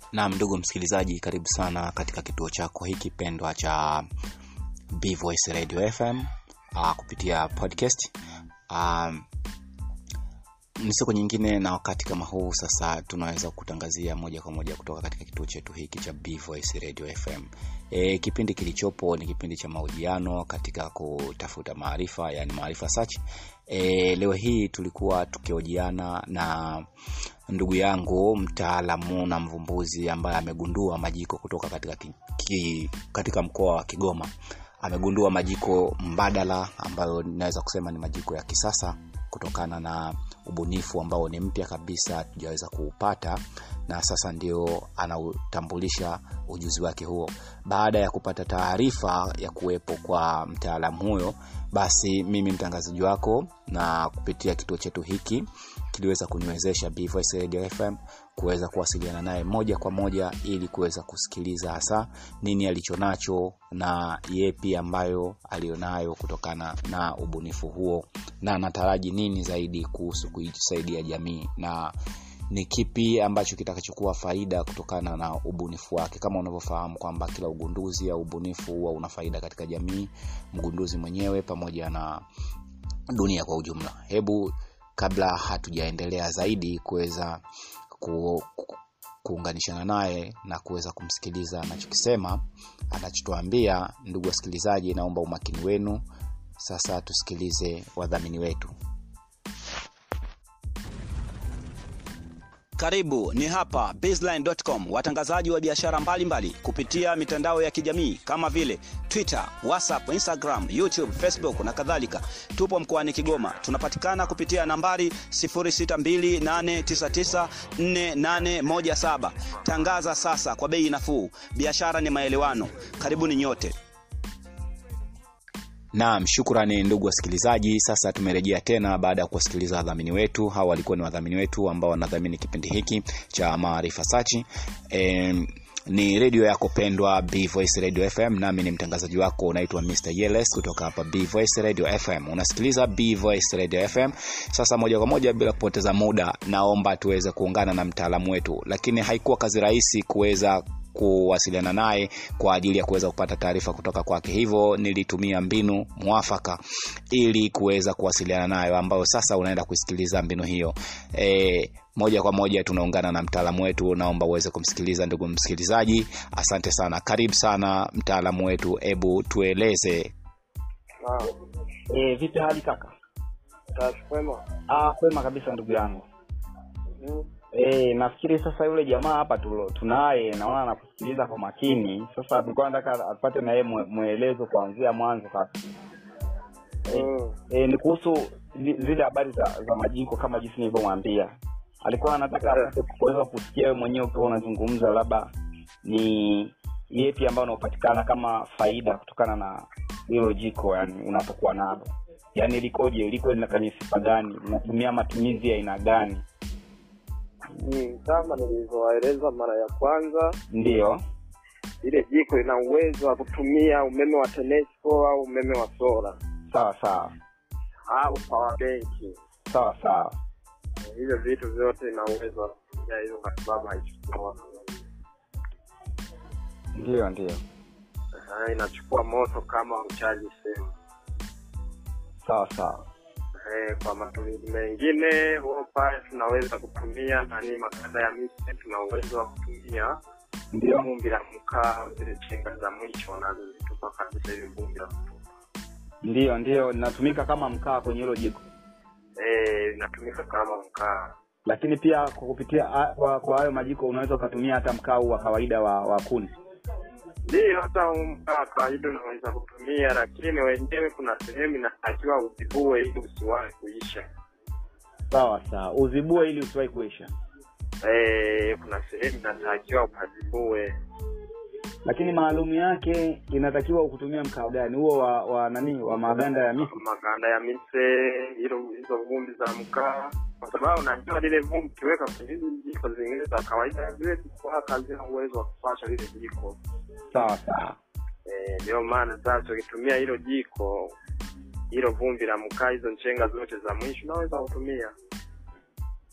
Naam, ndugu msikilizaji, karibu sana katika kituo chako hiki pendwa cha B Voice Radio FM uh, kupitia podcast uh, ni siku nyingine na wakati kama huu sasa tunaweza kutangazia moja kwa moja kutoka katika kituo chetu hiki cha B Voice Radio FM. E, kipindi kilichopo ni kipindi cha mahojiano katika kutafuta maarifa, yani maarifa search. E, leo hii tulikuwa tukihojiana na ndugu yangu mtaalamu na mvumbuzi ambaye amegundua majiko kutoka katika, ki, ki, katika mkoa wa Kigoma. Amegundua majiko mbadala ambayo ninaweza kusema ni majiko ya kisasa kutokana na ubunifu ambao ni mpya kabisa tujaweza kuupata na sasa ndio anautambulisha ujuzi wake huo baada ya kupata taarifa ya kuwepo kwa mtaalamu huyo basi mimi mtangazaji wako na kupitia kituo chetu hiki kiliweza kuniwezesha Voice Radio FM kuweza kuwasiliana naye moja kwa moja ili kuweza kusikiliza hasa nini alichonacho na yepi ambayo alionayo kutokana na ubunifu huo na anataraji nini zaidi kuhusu kuisaidia jamii na ni kipi ambacho kitakachokuwa faida kutokana na ubunifu wake kama unavyofahamu kwamba kila ugunduzi au ubunifu huwa una faida katika jamii mgunduzi mwenyewe pamoja na dunia kwa ujumla hebu kabla hatujaendelea zaidi kuweza ku, ku, kuunganishana naye na kuweza kumsikiliza anachokisema anachotuambia ndugu wasikilizaji naomba umakini wenu sasa tusikilize wadhamini wetu Karibu ni hapa baseline.com, watangazaji wa biashara mbalimbali kupitia mitandao ya kijamii kama vile Twitter, WhatsApp, Instagram, YouTube, Facebook na kadhalika. Tupo mkoani Kigoma, tunapatikana kupitia nambari 0628994817. Tangaza sasa kwa bei nafuu, biashara ni maelewano. Karibuni nyote. Naam, shukrani ndugu wasikilizaji. Sasa tumerejea tena baada ya kuwasikiliza wadhamini wetu. Hawa walikuwa ni wadhamini wetu ambao wanadhamini kipindi hiki cha Maarifa Sachi. E, ni redio yako pendwa B Voice Radio FM, nami ni mtangazaji wako unaitwa Mr Yeles kutoka hapa B Voice Radio FM. Unasikiliza B Voice Radio FM. Sasa moja kwa moja bila kupoteza muda, naomba tuweze kuungana na mtaalamu wetu, lakini haikuwa kazi rahisi kuweza kuwasiliana naye kwa ajili ya kuweza kupata taarifa kutoka kwake hivyo nilitumia mbinu mwafaka ili kuweza kuwasiliana nayo ambayo sasa unaenda kusikiliza mbinu hiyo e, moja kwa moja tunaungana na mtaalamu wetu naomba uweze kumsikiliza ndugu msikilizaji asante sana karibu sana mtaalamu wetu hebu tueleze E, vipi hali kaka? Kwema. Ah, kwema kabisa ndugu yangu. E, nafikiri sasa yule jamaa hapa tulo- tunaye naona anakusikiliza kwa makini. Sasa tulikuwa nataka apate na yeye mwe- mwelezo kuanzia mwanzo kaka. Mm. E, ni kuhusu zi- zile habari za, za majiko kama jinsi nilivyomwambia. Alikuwa anataka apate kuweza kusikia wewe mwenyewe ukiwa unazungumza labda ni yepi ambayo unaopatikana kama faida kutokana na hilo jiko yani unapokuwa nalo yaani likoje liko lina kwenye sifa gani unatumia matumizi ya aina gani Mm, kama nilivyowaeleza mara ya kwanza ndiyo ile jiko lina uwezo wa kutumia umeme wa TANESCO au umeme wa sola sawa sawa au power bank sawa sawa hivyo vitu vyote ina uwezo wa kutumia hizo kwa sababu haichukua ndiyo ndiyo Ah, inachukua moto kama uchaji simu sawa sawa Eh, kwa matumizi mengine huo pale tunaweza kutumia nani makanda ya miti tuna uwezo wa kutumia ndiyo vumbi la mkaa zile chenga za mwisho wanazozitupa kabisa hivi vumbi la kutupa ndiyo ndiyo linatumika kama mkaa kwenye hilo jiko Eh, inatumika kama mkaa lakini pia kwa kupitia a- kwa kwa hayo majiko unaweza ukatumia hata mkaa huu wa kawaida wa, wa kuni ndio hata huu mkaa kawaida unaweza kutumia lakini wenyewe kuna sehemu inatakiwa uzibue ili usiwahi kuisha sawa sawa uzibue ili usiwahi kuisha Eh, kuna sehemu inatakiwa ukazibue lakini maalumu yake inatakiwa kutumia mkaa gani huo wa, wa nani wa maganda ya miti maganda ya mise hilo hizo vumbi za mkaa kwa sababu unajua lile vumbi ukiweka kwenye hizi jiko zingine za kawaida zile kuwaka hazina uwezo wa kupasha lile jiko sawa sawa Eh, ndio maana sasa ukitumia hilo jiko hilo vumbi la mkaa hizo nchenga zote za mwisho unaweza kutumia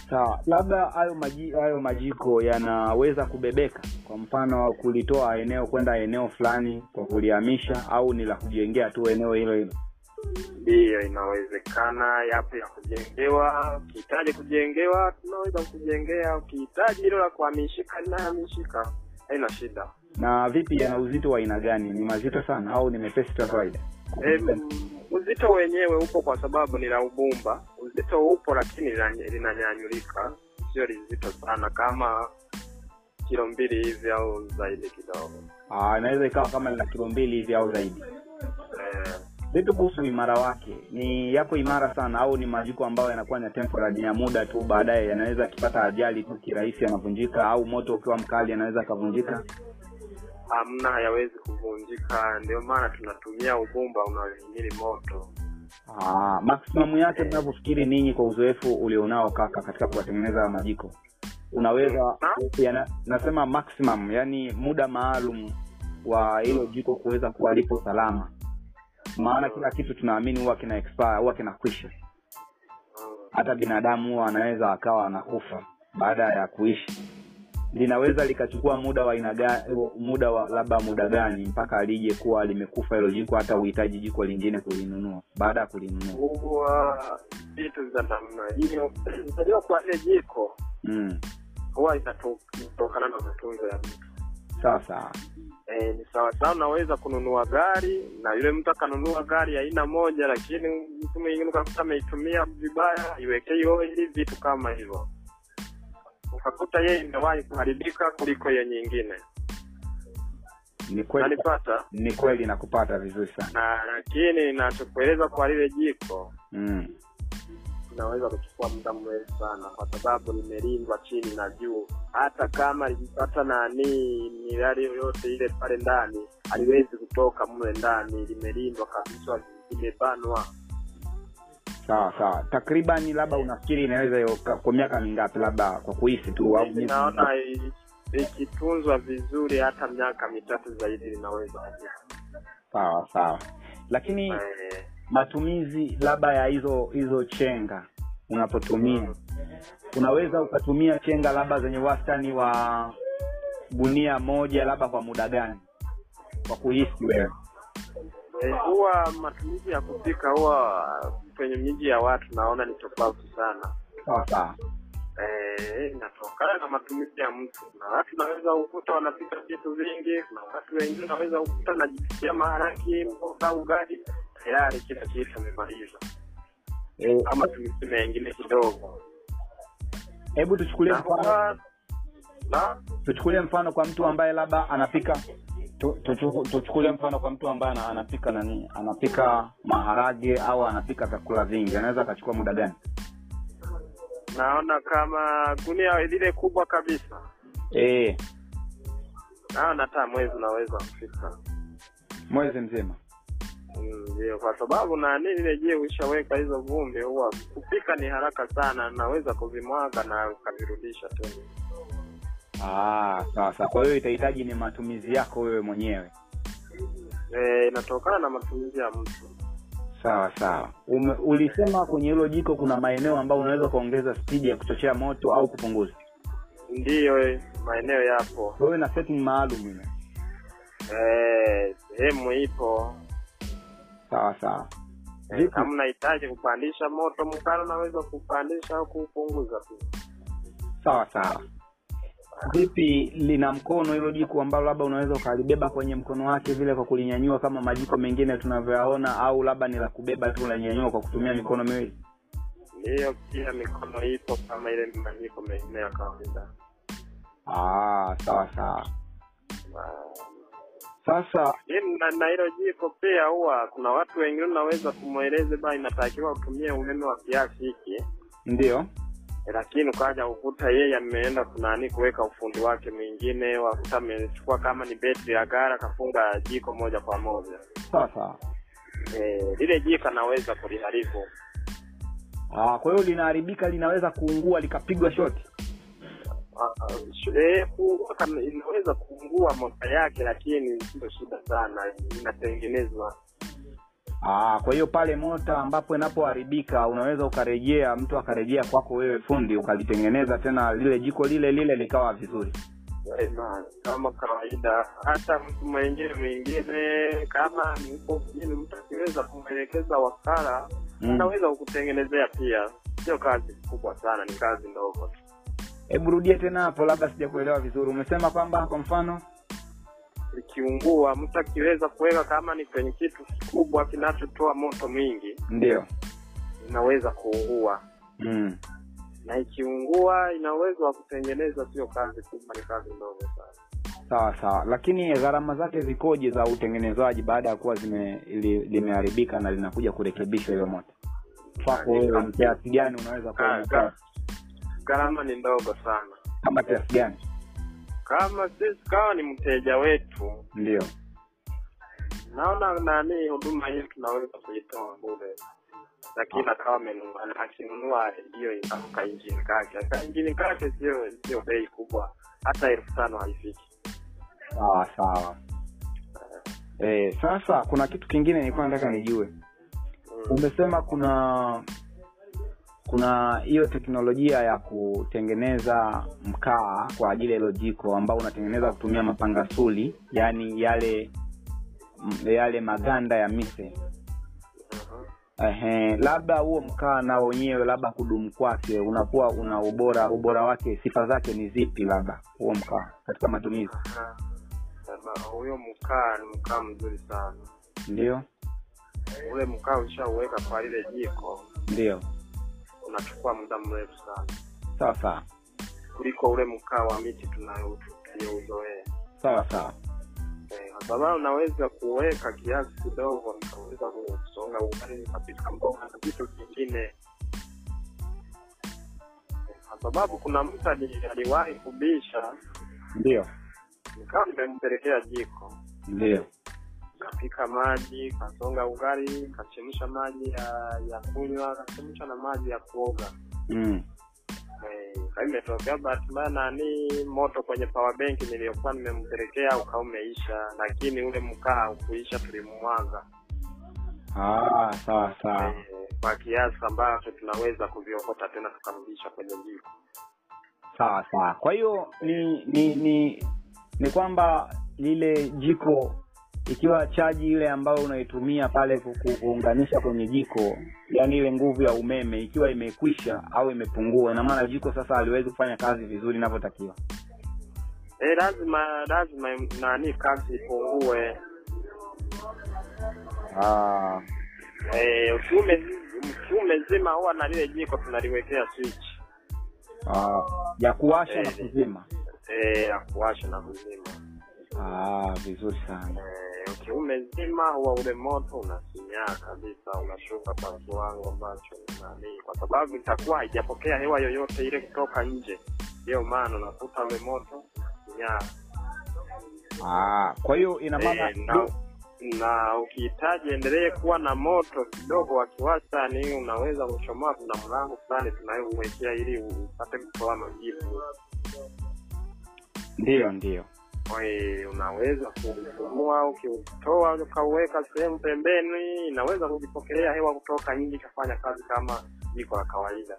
sawa labda hayo maji hayo majiko yanaweza kubebeka kwa mfano kulitoa eneo kwenda eneo fulani kwa kulihamisha au ni la kujengea tu eneo hilo hilo ndiyo inawezekana yapo ya kujengewa ukihitaji kujengewa tunaweza kujengea ukihitaji hilo la kuhamishika linahamishika haina shida na vipi yana uzito wa aina gani ni mazito sana au ni mepesi tu ya kawaida Em, uzito wenyewe upo kwa sababu ni la ubumba uzito upo lakini lina- linanyanyulika sio lizito sana kama kilo mbili hivi au zaidi kidogo Ah, inaweza ikawa kama lina kilo mbili hivi au zaidi eh, vipi kuhusu imara wake ni yapo imara sana au ni majiko ambayo yanakuwa ni ya temporary ni ya muda tu baadaye yanaweza akipata ajali tu kirahisi yanavunjika au moto ukiwa mkali yanaweza akavunjika hamna hayawezi kuvunjika ndio maana tunatumia ubumba unaohimili moto Ah, maximum yake mnavyofikiri ninyi kwa uzoefu ulionao kaka katika kuwatengeneza majiko unaweza yana, nasema maximum yani muda maalum wa hilo jiko kuweza kuwa lipo salama maana kila kitu tunaamini huwa kina expire huwa kinakwisha Mm. hata binadamu huwa anaweza akawa anakufa baada ya kuishi linaweza likachukua muda wa aina gani muda wa labda muda gani mpaka lije kuwa limekufa hilo jiko hata uhitaji jiko lingine kulinunua baada ya kulinunua huwa vitu za namna hiyo unajua kwa ile jiko mm. huwa inatu- inatokana na matunzo ya mtu sawa sawa e, ni sawa sawa unaweza kununua gari na yule mtu akanunua gari ya aina moja lakini mtu mwingine ukakuta ameitumia vibaya iwekei oili vitu kama hivyo ukakuta yeye imewahi kuharibika kuliko hiyo nyingine ni kweli nanipata ni kweli nakupata vizuri sana na lakini nachokueleza kwa lile jiko mm. inaweza kuchukua muda mrefu sana kwa sababu limelindwa chini na juu hata kama likipata nani mirari yoyote ile pale ndani haliwezi kutoka mle ndani limelindwa kabisa limebanwa sawa sawa takribani labda unafikiri inaweza yo- ka- kwa miaka mingapi labda kwa kuhisi tu au miezi naona i- ikitunzwa vizuri hata miaka mitatu zaidi linaweza kufika. sawa sawa lakini Eh, matumizi labda ya hizo hizo chenga unapotumia unaweza ukatumia chenga labda zenye wastani wa gunia moja labda kwa muda gani kwa kuhisi wewe eh, huwa matumizi ya kupika huwa kwenye miji ya watu naona ni tofauti sana sawa sawa Eh, inatokana na matumizi ya mtu na watu naweza ukuta wanapika vitu vingi na watu wengine naweza ukuta najipikia maharaki mboga ugali tayari kila kitu amemaliza Eh, ama tumisi mengine kidogo hebu tuchukulie Na mfano huwa- na tuchukulie mfano kwa mtu ambaye labda anapika tu- tuchu- tuchukulie mfano kwa mtu ambaye ana- anapika nani anapika maharage au anapika vyakula vingi anaweza akachukua muda gani naona kama gunia lile kubwa kabisa e, naona hata mwezi unaweza kufika mwezi mzima Mm, ndio kwa sababu nani lile je ushaweka hizo vumbi huwa kupika ni haraka sana naweza kuvimwaga na ukavirudisha tena Ah, sawa sawa kwa hiyo itahitaji ni matumizi yako wewe mwenyewe Eh, inatokana na matumizi ya mtu sawa sawa Ume, ulisema kwenye hilo jiko kuna maeneo ambayo unaweza kuongeza spidi ya kuchochea moto au kupunguza ndiyo eh, maeneo yapo kwa hiyo na setting maalum ile Eh, sehemu ipo sawa sawa Eh, Vipi? kama unahitaji kupandisha moto mkali unaweza kupandisha au kupunguza tu sawa sawa vipi lina mkono hilo jiko ambalo labda unaweza ukalibeba kwenye mkono wake vile kwa kulinyanyua kama majiko mengine tunavyoyaona au labda ni la kubeba tu unanyanyua kwa kutumia mikono miwili ndiyo pia mikono ipo kama ile majiko mengine ya kawaida ah, sawa sawa Ah, sasa Lakini na na hilo jiko pia huwa kuna watu wengine unaweza kumweleze ba inatakiwa utumie umeme wa kiasi hiki ndio Eh, lakini ukaja kukuta yeye ameenda kunani kuweka ufundi wake mwingine wakuta amechukua kama ni betri ya gara akafunga jiko moja kwa moja sawa sawa Eh, lile jiko anaweza kuliharibu ah, kwa hiyo linaharibika linaweza kuungua likapigwa shoti Ah, ah, sh- eh, ku- kama inaweza kuungua moto yake lakini sio shida sana inatengenezwa Aa, kwa hiyo pale mota ambapo inapoharibika unaweza ukarejea mtu akarejea kwako wewe fundi ukalitengeneza tena lile jiko lile lile likawa vizuri Eh, bana, kama kawaida hata mtu mwingine mwingine kama mko mjini mtu akiweza kumwelekeza wakala Mm. anaweza kukutengenezea pia sio kazi kubwa sana ni kazi ndogo tu hebu rudie tena hapo labda sijakuelewa vizuri umesema kwamba kwa mfano ikiungua mtu akiweza kuweka kama ni kwenye kitu kikubwa kinachotoa moto mwingi ndio inaweza kuungua mm. na ikiungua ina uwezo wa kutengeneza sio kazi kubwa ni kazi ndogo sana sawa sawa lakini gharama zake zikoje za utengenezaji baada ya kuwa zime li, limeharibika na linakuja kurekebishwa hiyo moto kwako wewe ni kiasi gani unaweza kuwa Ga- umekaa ga- gharama ni ndogo sana kama kiasi gani kama sisi kawa ni mteja wetu ndio naona nani huduma hiyo tunaweza kuitoa bure lakini akawa amenunua akinunua hiyo kainjini kake kainjini kake sio sio bei kubwa hata elfu tano haifiki sawa sawa eh, sasa kuna kitu kingine nilikuwa nataka nijue Mm. umesema kuna kuna hiyo teknolojia ya kutengeneza mkaa kwa ajili ya hilo jiko ambao unatengeneza kutumia mapangasuli yaani yale m- yale maganda ya mise Mhm. Ehe, labda huo mkaa na wenyewe labda kudumu kwake unakuwa una ubora ubora wake sifa zake ni zipi labda huo mkaa katika matumizi Ah, sasa huyo mkaa ni mkaa mzuri sana ndio ule mkaa ushauweka kwa lile jiko ndio unachukua muda mrefu sana sawa sawa kuliko ule mkaa wa miti tunayo- tuliyouzoea sawa sawa Eh, kwa sababu unaweza kuweka kiasi kidogo nikaweza kusonga ugali nikapika mboga na vitu vingine Eh, kwa sababu kuna mtu ali- aliwahi kubisha ndio nikawa nimempelekea jiko ndio kapika maji kasonga ugali kachemsha maji ya ya kunywa kachemsha na maji ya kuoga mm. Eh, kwa hiyo imetokea bahati mbaya nani moto kwenye power bank niliyokuwa nimempelekea ukawa umeisha lakini ule mkaa ukuisha tulimwaga ah, sawa sawa eh, kwa kiasi ambacho tunaweza kuviokota tena tukarudisha kwenye jiko sawa sawa kwa hiyo ni ni ni ni kwamba lile jiko ikiwa chaji ile ambayo unaitumia pale ku- ku- kuunganisha kwenye jiko yaani ile nguvu ya umeme ikiwa imekwisha au imepungua ina maana jiko sasa haliwezi kufanya kazi vizuri inavyotakiwa eh, lazima lazima nani kazi ipungue ah, eh, ukiume ukiume zima huwa na lile jiko tunaliwekea switch ah, ya kuwasha na Eh. kuzima eh, ya kuwasha na kuzima ah, vizuri sana Eh, ukiume zima huwa ule moto unasinyaa kabisa unashuka kwa kiwango ambacho ni nani kwa sababu itakuwa haijapokea hewa yoyote ile kutoka nje ndiyo maana unakuta ule moto sinyaa ah, kwa hiyo ina maana Eh, na, na ukihitaji endelee kuwa na moto kidogo wa kiwastani unaweza kuchomoa kuna mlango fulani tunayomwekea ili upate kutoa majibu ndio ndio Eh, unaweza kuufumua ukiutoa ukauweka sehemu pembeni inaweza kujipokelea hewa kutoka nje ikafanya kazi kama jiko la kawaida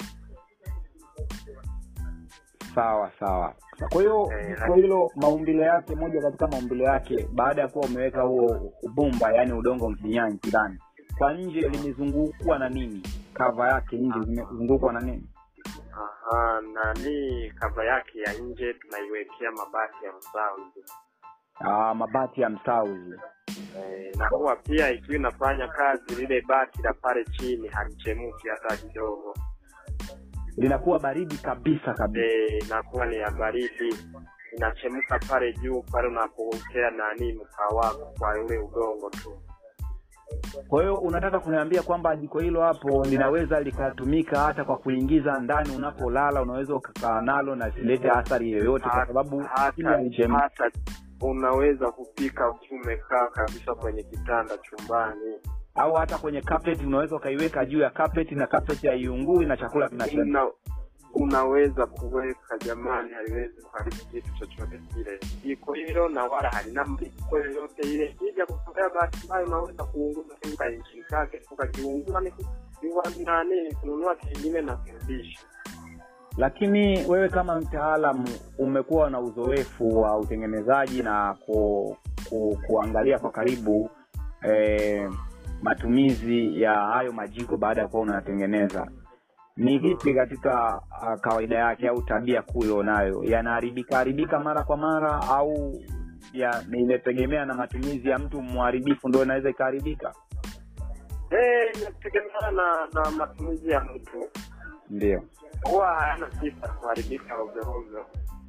sawa sawa kwa hiyo Eh, kwa hilo maumbile yake moja katika maumbile yake baada ya kuwa umeweka huo ubumba yani udongo mfinyanyi ndani kwa nje limezungukwa na nini kava yake nje zimezungukwa na nini Aha, nani kava yake ya nje tunaiwekea mabati ya msawi ah, mabati ya msauzi eh, na huwa pia ikiwa inafanya kazi lile bati la pale chini halichemuki hata kidogo linakuwa baridi kabisa kabisa eh, inakuwa ni ya baridi inachemka pale juu pale unapokea nani mkaa wako kwa ule udongo tu kwa hiyo unataka kuniambia kwamba jiko hilo hapo linaweza likatumika hata kwa kuingiza ndani unapolala unaweza ukakaa nalo na silete athari yoyote kwa sababu chini hata, halichemki. hata unaweza kupika ukiwa umekaa kabisa kwenye kitanda chumbani au hata kwenye carpet unaweza ukaiweka juu ya carpet na carpet haiungui na chakula kinachemka Una, unaweza kuweka jamani, haliwezi kuharibu kitu chochote kile. Jiko hilo na wala halina mliko yoyote ile. Kija kutokea bahati mbaya, unaweza kuunguza kinga injini kake, ukakiungua ni ni nani, kununua kingine na kurudisha. lakini wewe kama mtaalamu umekuwa na uzoefu wa utengenezaji na ku, ku, kuangalia kwa karibu eh, matumizi ya hayo majiko baada ya kuwa unayatengeneza ni vipi katika uh, kawaida yake au tabia kuu ulionayo yanaharibika haribika mara kwa mara au ya inategemea na matumizi ya mtu mharibifu ndo inaweza ikaharibika Eh, inategemeana na na matumizi ya mtu, ndio huwa hayana sifa kuharibika ovyo ovyo.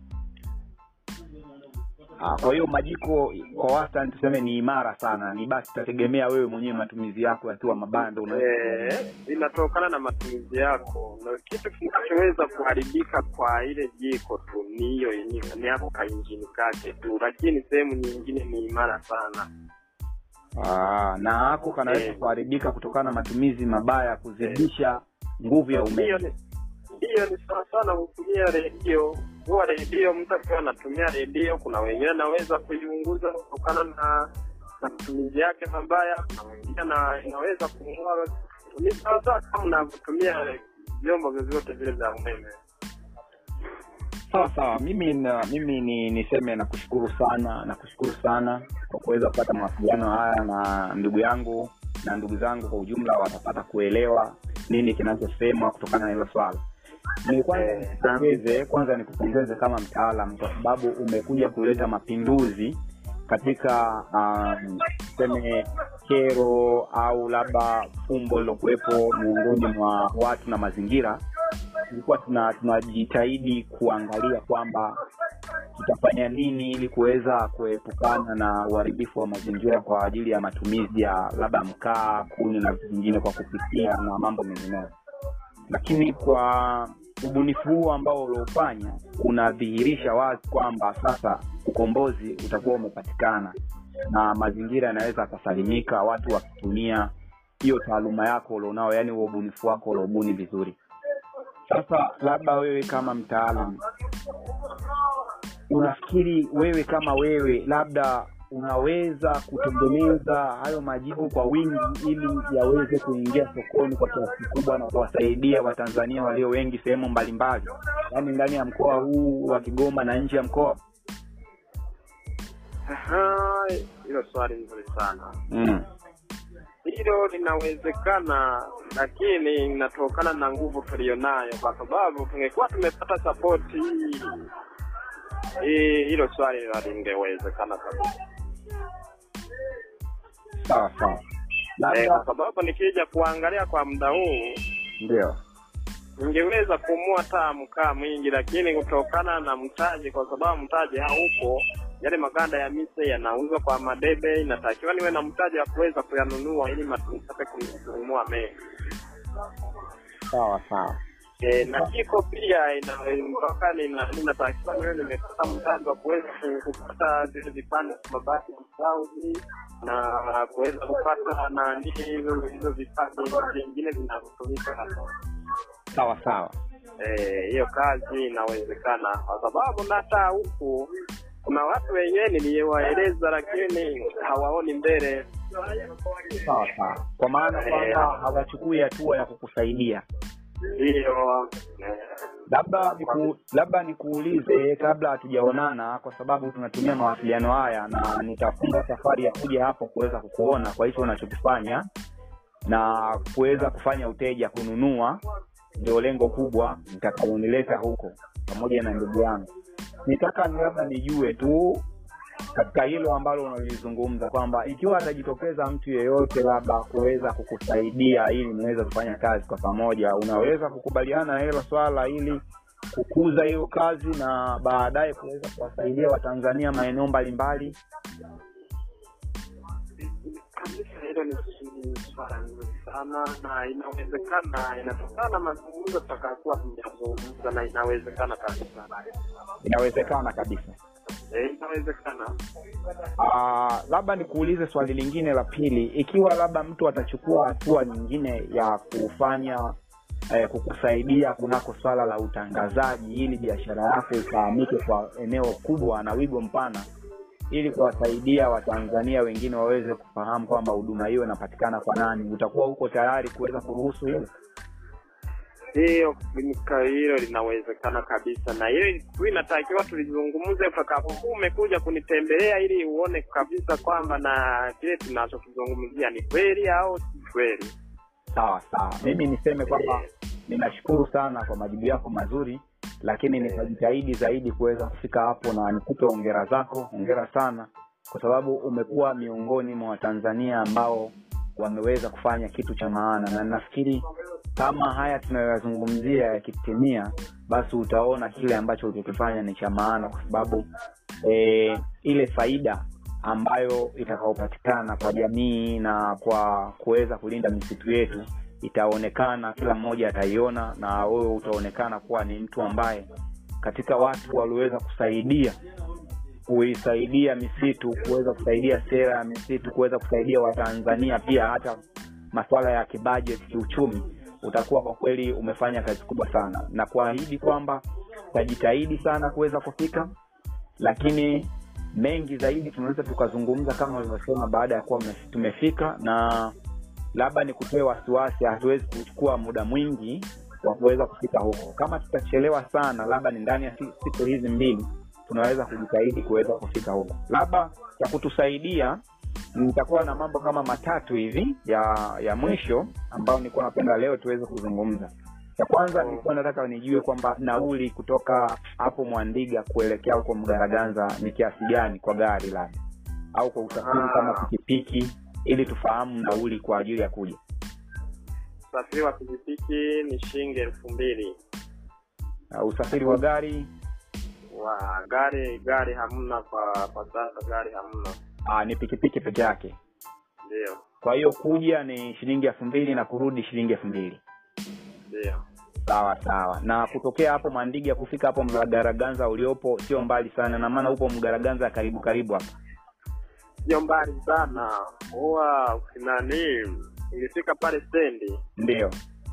Ah, kwa hiyo majiko kwa wastani tuseme ni imara sana ni basi itategemea wewe mwenyewe matumizi yako yakiwa mabando unaweza Eh, inatokana na matumizi yako, na kitu kinachoweza kuharibika kwa ile jiko tu ni hiyo yenyewe, ni hapo ka injini kake tu, lakini sehemu nyingine ni imara sana. Ah, na hako kanaweza Eh. kuharibika kutokana na matumizi mabaya ya kuzidisha nguvu ya Hiyo umeme ni hiyo ni sawa sana kutumia redio. Huwa redio, mtu akiwa anatumia redio, kuna wengine anaweza kuiunguza kutokana na na matumizi yake mabaya, kuna wengine na inaweza kung'oa. Ni sawa sawa kama unavyotumia vyombo vyovyote vile vya umeme. sawa sawa mimi na, mimi ni niseme nakushukuru sana nakushukuru sana kwa kuweza kupata mawasiliano haya na ndugu yangu na ndugu zangu kwa ujumla watapata kuelewa nini kinachosemwa kutokana na hilo swala ni kwanza nikupongeze kwanza nikupongeze kama mtaalam kwa sababu umekuja kuleta mapinduzi katika um, tuseme kero au labda fumbo lilokuwepo miongoni mwa watu na mazingira tulikuwa tuna tunajitahidi kuangalia kwamba tutafanya nini ili kuweza kuepukana na uharibifu wa mazingira kwa ajili ya matumizi ya labda mkaa kuni na vitu vingine kwa kupikia na mambo mengineyo lakini kwa ubunifu huu ambao uliofanya unadhihirisha wazi kwamba sasa ukombozi utakuwa umepatikana na mazingira yanaweza akasalimika watu wakitumia hiyo taaluma yako ulionao yaani huo ubunifu wako uliobuni vizuri sasa labda wewe kama mtaalam unafikiri wewe kama wewe labda unaweza kutengeneza hayo majibu kwa wingi ili yaweze kuingia sokoni kwa kiasi kikubwa na kuwasaidia watanzania walio wengi sehemu mbalimbali yaani ndani ya mkoa huu wa kigoma na nje ya mkoa Aha, Hilo swali nzuri sana. mm. Hilo linawezekana, lakini inatokana na nguvu tuliyonayo, kwa sababu tungekuwa tumepata sapoti hii hii, hilo swali halingewezekana kabisa. sawa sawa Eh, kwa labda sababu nikija kuangalia kwa muda huu ndio ningeweza kumua hata mkaa mwingi, lakini kutokana na mtaji, kwa sababu mtaji haupo, yale maganda ya mise yanauzwa kwa madebe, inatakiwa niwe na mtaji wa kuweza kuyanunua ili matunipate kununua mengi. sawa sawa E, na jiko pia ina mpaka nina- ninatakiwa niwe nimepata mtaji wa kuweza ku- kupata zile vipande vya mabati ya msauzi na kuweza kupata nani hizo hizo vipande vingine vinavyotumika hapa. sawa sawa Eh, hiyo kazi inawezekana kwa sababu na hata huku kuna watu wenyewe niliwaeleza, lakini hawaoni mbele. sawa sawa kwa maana kwamba hawachukui hatua ya kukusaidia Hiyo eh, labda niku, labda nikuulize kabla hatujaonana kwa sababu tunatumia mawasiliano haya na nitafunga safari ya kuja hapo kuweza kukuona kwa hicho unachokifanya na kuweza kufanya uteja kununua ndio lengo kubwa nitakaonileta huko pamoja na ndugu yangu nitaka ni labda nijue tu katika hilo ambalo unalizungumza kwamba ikiwa atajitokeza mtu yeyote labda kuweza kukusaidia ili niweze kufanya kazi kwa pamoja unaweza kukubaliana na hilo swala ili kukuza hiyo kazi na baadaye kuweza kuwasaidia watanzania maeneo mbalimbali kabisa, hilo ni ni swala nzuri sana, na inawezekana, inatokana na mazungumzo tutakayokuwa tumeyazungumza, na inawezekana kabisa. inawezekana kabisa Eh, inawezekana. Ah, labda nikuulize swali lingine la pili ikiwa labda mtu atachukua hatua nyingine ya kufanya eh, kukusaidia kunako swala la utangazaji ili biashara yako ifahamike kwa eneo kubwa na wigo mpana ili kuwasaidia watanzania wengine waweze kufahamu kwamba huduma hiyo inapatikana kwa nani utakuwa huko tayari kuweza kuruhusu hilo hiyo ka- hilo linawezekana kabisa na hilo tu inatakiwa tulizungumze utakapokuwa umekuja kunitembelea ili uone kabisa kwamba na kile tunachokizungumzia ni kweli au si kweli sawa sawa mimi niseme kwamba ninashukuru sana kwa majibu yako mazuri lakini nitajitahidi zaidi kuweza kufika hapo na nikupe ongera zako ongera sana kwa sababu umekuwa miongoni mwa watanzania ambao wameweza kufanya kitu cha maana na nafikiri kama haya tunayoyazungumzia yakitimia basi utaona kile ambacho ulichokifanya ni cha maana kwa sababu e, ile faida ambayo itakaopatikana kwa jamii na kwa kuweza kulinda misitu yetu itaonekana kila mmoja ataiona na wewe utaonekana kuwa ni mtu ambaye katika watu walioweza kusaidia kuisaidia misitu kuweza kusaidia sera ya misitu kuweza kusaidia watanzania pia hata masuala ya kibajeti kiuchumi utakuwa kwa kweli umefanya kazi kubwa sana na kuahidi kwamba utajitahidi sana kuweza kufika lakini mengi zaidi tunaweza tukazungumza kama ulivyosema baada ya kuwa mna- tumefika na labda ni kutoe wasiwasi hatuwezi kuchukua muda mwingi wa kuweza kufika huko kama tutachelewa sana labda ni ndani ya si- siku hizi mbili tunaweza kujitahidi kuweza kufika huko labda ya kutusaidia nitakuwa na mambo kama matatu hivi ya ya mwisho ambayo nilikuwa napenda leo tuweze kuzungumza cha kwanza nilikuwa nataka nijue kwamba nauli kutoka hapo mwandiga kuelekea huko mgaraganza ni kiasi gani kwa gari labda au kwa usafiri Ah. kama pikipiki ili tufahamu nauli kwa ajili ya kuja usafiri wa pikipiki ni shilingi elfu mbili uh, usafiri wa gari wa gari gari hamna kwa kwa sasa gari hamna uh, ni pikipiki peke yake ndio kwa hiyo kuja ni shilingi elfu mbili na kurudi shilingi elfu mbili ndio sawa sawa na kutokea hapo mandiga kufika hapo mgaraganza uliopo sio mbali sana na maana upo mgaraganza karibu karibu hapa sio mbali sana huwa nani ingefika pale stendi ndio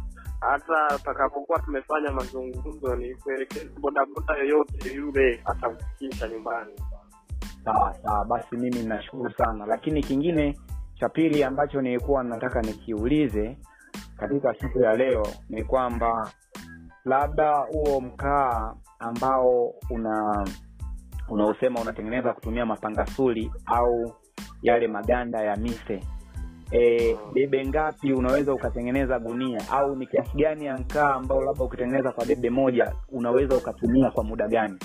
hata utakapokuwa tumefanya mazungumzo ni kuelekeza bodaboda yoyote yule atakufikisha nyumbani sawa sawa basi mimi nashukuru sana lakini kingine cha pili ambacho nilikuwa nataka nikiulize katika siku ya leo ni kwamba labda huo mkaa ambao una unaosema unatengeneza kutumia mapangasuli au yale maganda ya mise e, debe ngapi unaweza ukatengeneza gunia au ni kiasi gani ya mkaa ambao labda ukitengeneza kwa debe moja unaweza ukatumia kwa muda gani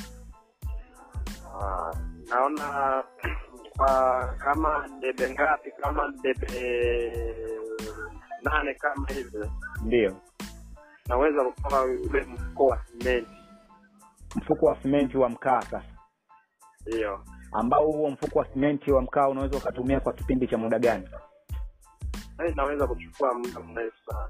Ah, naona kwa kama debe ngapi kama debe nane kama hivyo ndio naweza kutoa ule mfuko wa simenti mfuko wa simenti wa mkaa sasa hiyo ambao huo mfuko wa simenti wa mkaa unaweza ukatumia kwa kipindi cha muda gani na inaweza kuchukua muda mrefu sana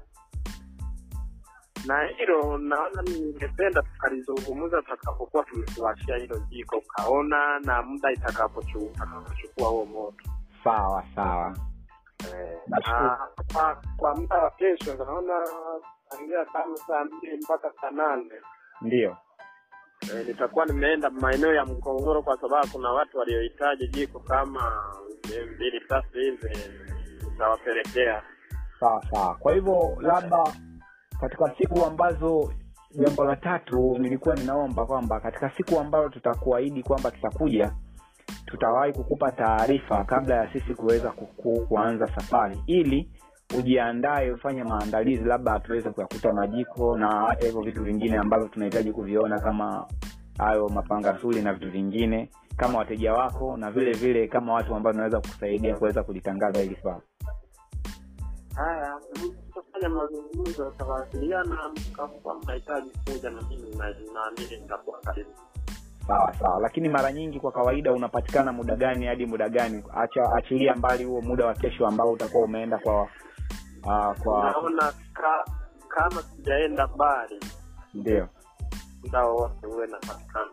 na hilo naona ningependa tukalizungumza tutakapokuwa tumekuachia hilo jiko ukaona na muda itakapochu- utakapochukua huo moto sawa sawa Eh, Nashukuru. na kwa, kwa muda wa kesho naona tangia kama saa mbili mpaka saa nane ndio e, nitakuwa nimeenda maeneo ya mkongoro kwa sababu kuna watu waliohitaji jiko kama eh, mbili tatu hivi nitawapelekea sawa sawa kwa hivyo labda katika siku ambazo jambo la tatu nilikuwa ninaomba kwamba katika siku ambayo tutakuahidi kwamba tutakuja tutawahi kukupa taarifa kabla ya sisi kuweza kuku, kuanza safari ili ujiandae ufanye maandalizi labda tuweze kuyakuta majiko na hata hivyo vitu vingine ambavyo tunahitaji kuviona kama hayo mapangasuli na vitu vingine kama wateja wako na vile vile kama watu ambao tunaweza kukusaidia kuweza kulitangaza hili swala haya tutafanya mazungumzo tutawasiliana mkakuwa mnahitaji kuja na mimi na- naamini nitakuwa karibu sawa sawa lakini mara nyingi kwa kawaida unapatikana muda gani hadi muda gani acha achilia mbali huo muda wa kesho ambao utakuwa umeenda kwa uh, kwa naona ka, kama sijaenda mbali ndio muda wowote uwe napatikana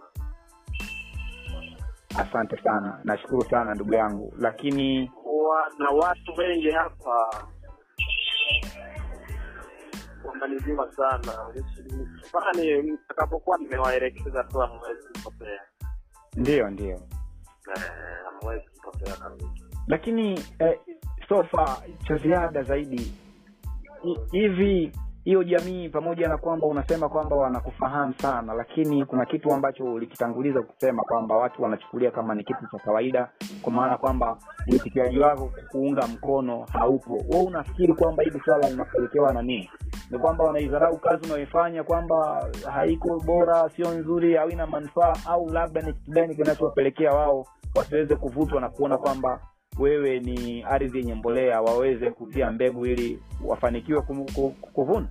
asante sana nashukuru sana ndugu yangu lakini kuwa na watu wengi hapa wamaniziwa sana mpaka ni mtakapokuwa nimewaelekeza tu hamwezi kupotea ndio ndio Eh, hamwezi kupotea kabisa lakini eh, sofa cha ziada zaidi hi- hivi hiyo jamii pamoja na kwamba unasema kwamba wanakufahamu sana lakini kuna kitu ambacho ulikitanguliza kusema kwamba watu wanachukulia kama ni kitu cha kawaida kwa maana kwamba uitikiaji wako kuunga mkono haupo we unafikiri kwamba hili swala linapelekewa na nini ni kwamba wanaidharau kazi unayoifanya kwamba haiko bora sio nzuri au ina manufaa au labda ni kitu gani kinachowapelekea wao wasiweze kuvutwa na kuona kwamba wewe ni ardhi yenye mbolea waweze kutia mbegu ili wafanikiwe kum- ku- kuvuna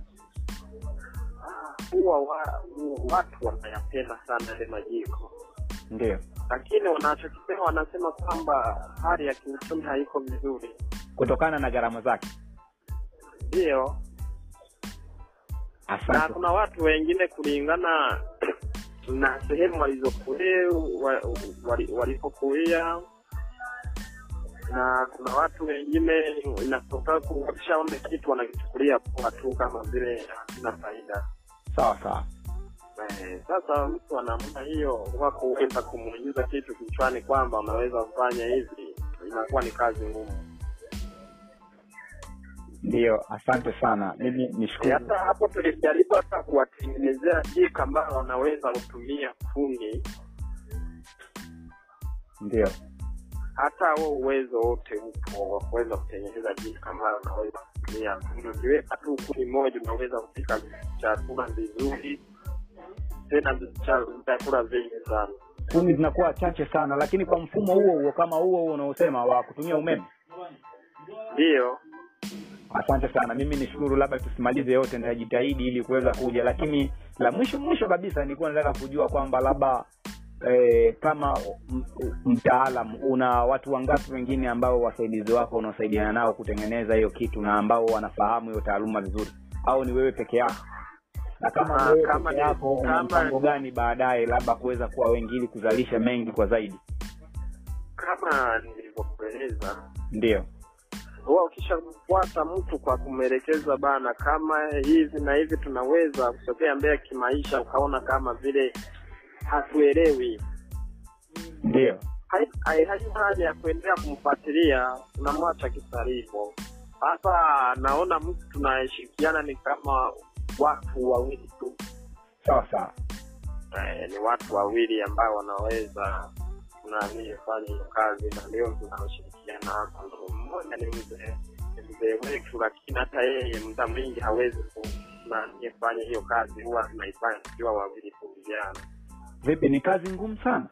huwa wa, watu wanayapenda sana ile majiko ndio lakini wanachokisema wanasema kwamba hali ya kiuchumi haiko vizuri kutokana na gharama zake ndiyo na asante kuna watu wengine kulingana na sehemu walizokulia wa- wali- walipokulia na kuna watu wengine inatoka wakishaona kitu wanakichukulia poa tu kama vile hakina faida sawa sawa Eh, sasa mtu anaamna hiyo kwa kuweza kumuingiza kitu kichwani kwamba unaweza kufanya hivi inakuwa ni kazi ngumu ndio asante sana mimi Eh, nishukuru hata hapo tulijaribu hata kuwatengenezea jika ambayo wanaweza kutumia kuni ndio hata huo uwezo wote upo wa kuweza kutengeneza jika ambayo unaweza kutumia kuni ukiweka tu kuni moja unaweza kupika chakula vizuri tena cha- vyakula vingi sana kumi zinakuwa chache sana lakini kwa mfumo huo huo kama huo huo unaosema wa kutumia umeme ndiyo asante sana mimi nishukuru labda tusimalize yote nitajitahidi ili kuweza kuja lakini la mwisho mwisho kabisa nilikuwa nataka kujua kwamba labda eh, kama m- m- mtaalam una watu wangapi wengine ambao wasaidizi wako unaosaidiana nao kutengeneza hiyo kitu na ambao wanafahamu hiyo taaluma vizuri au ni wewe peke yako na kama Ah, ni wewe kama peke ni- yako una kama- mpango gani baadaye labda kuweza kuwa wengi ili kuzalisha mengi kwa zaidi kama nilivyokueleza ndio huwa ukishafuata mtu kwa kumwelekeza bana kama hivi na hivi tunaweza kusogea mbele kimaisha ukaona kama vile hatuelewi ndio hai- hai- haina haja ya kuendelea kumfuatilia unamwacha kisarivo sasa naona mtu tunayeshirikiana ni kama watu wawili tu sawa sawa eh, ni watu wawili ambao wanaweza nani fanya hiyo kazi na ndio tunaoshirikiana hapa ndo mmoja ni mzee ni mzee wetu lakini hata yeye muda mwingi hawezi ku nani fanya hiyo kazi huwa tunaifanya tukiwa wawili tu vijana vipi ni kazi ngumu sana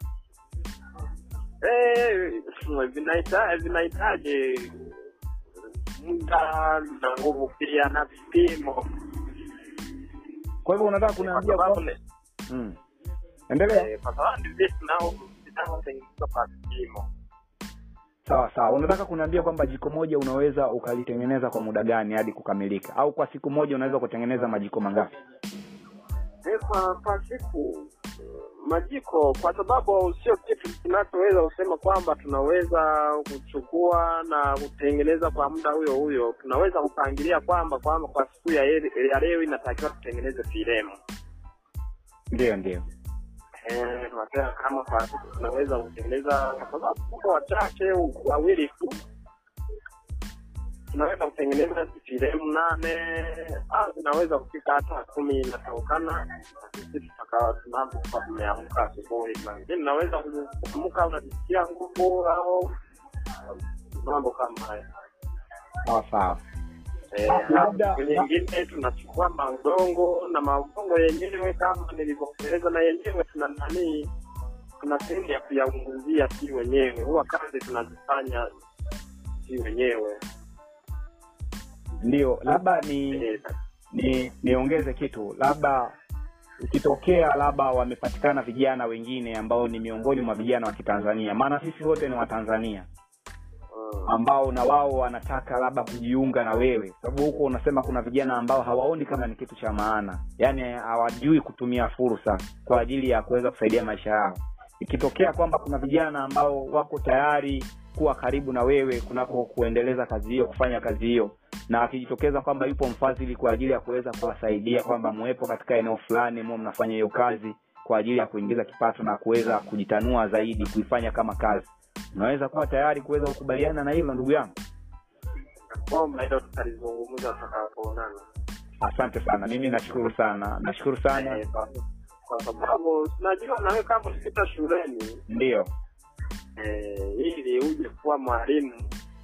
Eh, vinahita- vinahitaji muda na nguvu pia na vipimo kwa hivyo unataka kwa kuniambia sababu kwamba ni- mm. endelea eh, kwa sababu ni vitu nao vinavyotengenezwa kwa vipimo sawa sawa unataka kuniambia kwamba jiko moja unaweza ukalitengeneza kwa muda gani hadi kukamilika au kwa siku moja unaweza kutengeneza majiko mangapi Eh, kwa kwa siku majiko kwa sababu sio kitu kinachoweza kusema kwamba tunaweza kuchukua na kutengeneza kwa muda huyo huyo tunaweza kupangilia kwamba kwamba kwa siku ya, ele- ya leo inatakiwa tutengeneze filemu ndio ndio Eh, tunasema kama kwa siku tunaweza kutengeneza kwa sababu tuko wachache wawili tu tunaweza kutengeneza filemu nane au zinaweza kufika hata kumi inatokana na sisi tutakawa tunapokuwa tumeamka asubuhi lakini naweza kuamka unajisikia nguvu au mambo kama hayo sawa sawa Eh, Labda- hapo nyingine tunachukua maudongo na maudongo yenyewe kama nilivyokueleza na yenyewe tuna nani tuna sehemu ya kuyaunguzia si wenyewe huwa kazi tunazifanya si wenyewe ndio labda ni Eh, ni niongeze kitu labda ikitokea labda wamepatikana vijana wengine ambao ni miongoni mwa vijana wa kitanzania maana sisi wote ni watanzania mm, ambao na wao wanataka labda kujiunga na wewe sababu huko unasema kuna vijana ambao hawaoni kama ni kitu cha maana yaani hawajui kutumia fursa kwa ajili ya kuweza kusaidia maisha yao ikitokea kwamba kuna vijana ambao wako tayari kuwa karibu na wewe kunako kuendeleza kazi hiyo kufanya kazi hiyo na akijitokeza kwamba yupo mfadhili kwa ajili ya kuweza kuwasaidia kwamba muwepo katika eneo fulani muwe mnafanya hiyo kazi kwa ajili ya kuingiza kipato na kuweza kujitanua zaidi kuifanya kama kazi unaweza kuwa tayari kuweza kukubaliana na hilo ndugu yangu kwamba hilo tutalizungumza tutakapoonana asante sana mimi nashukuru sana nashukuru sana Eh, kwa- kwa sababu najua nawe kama ulipita shuleni ndiyo eh, ili uje kuwa mwalimu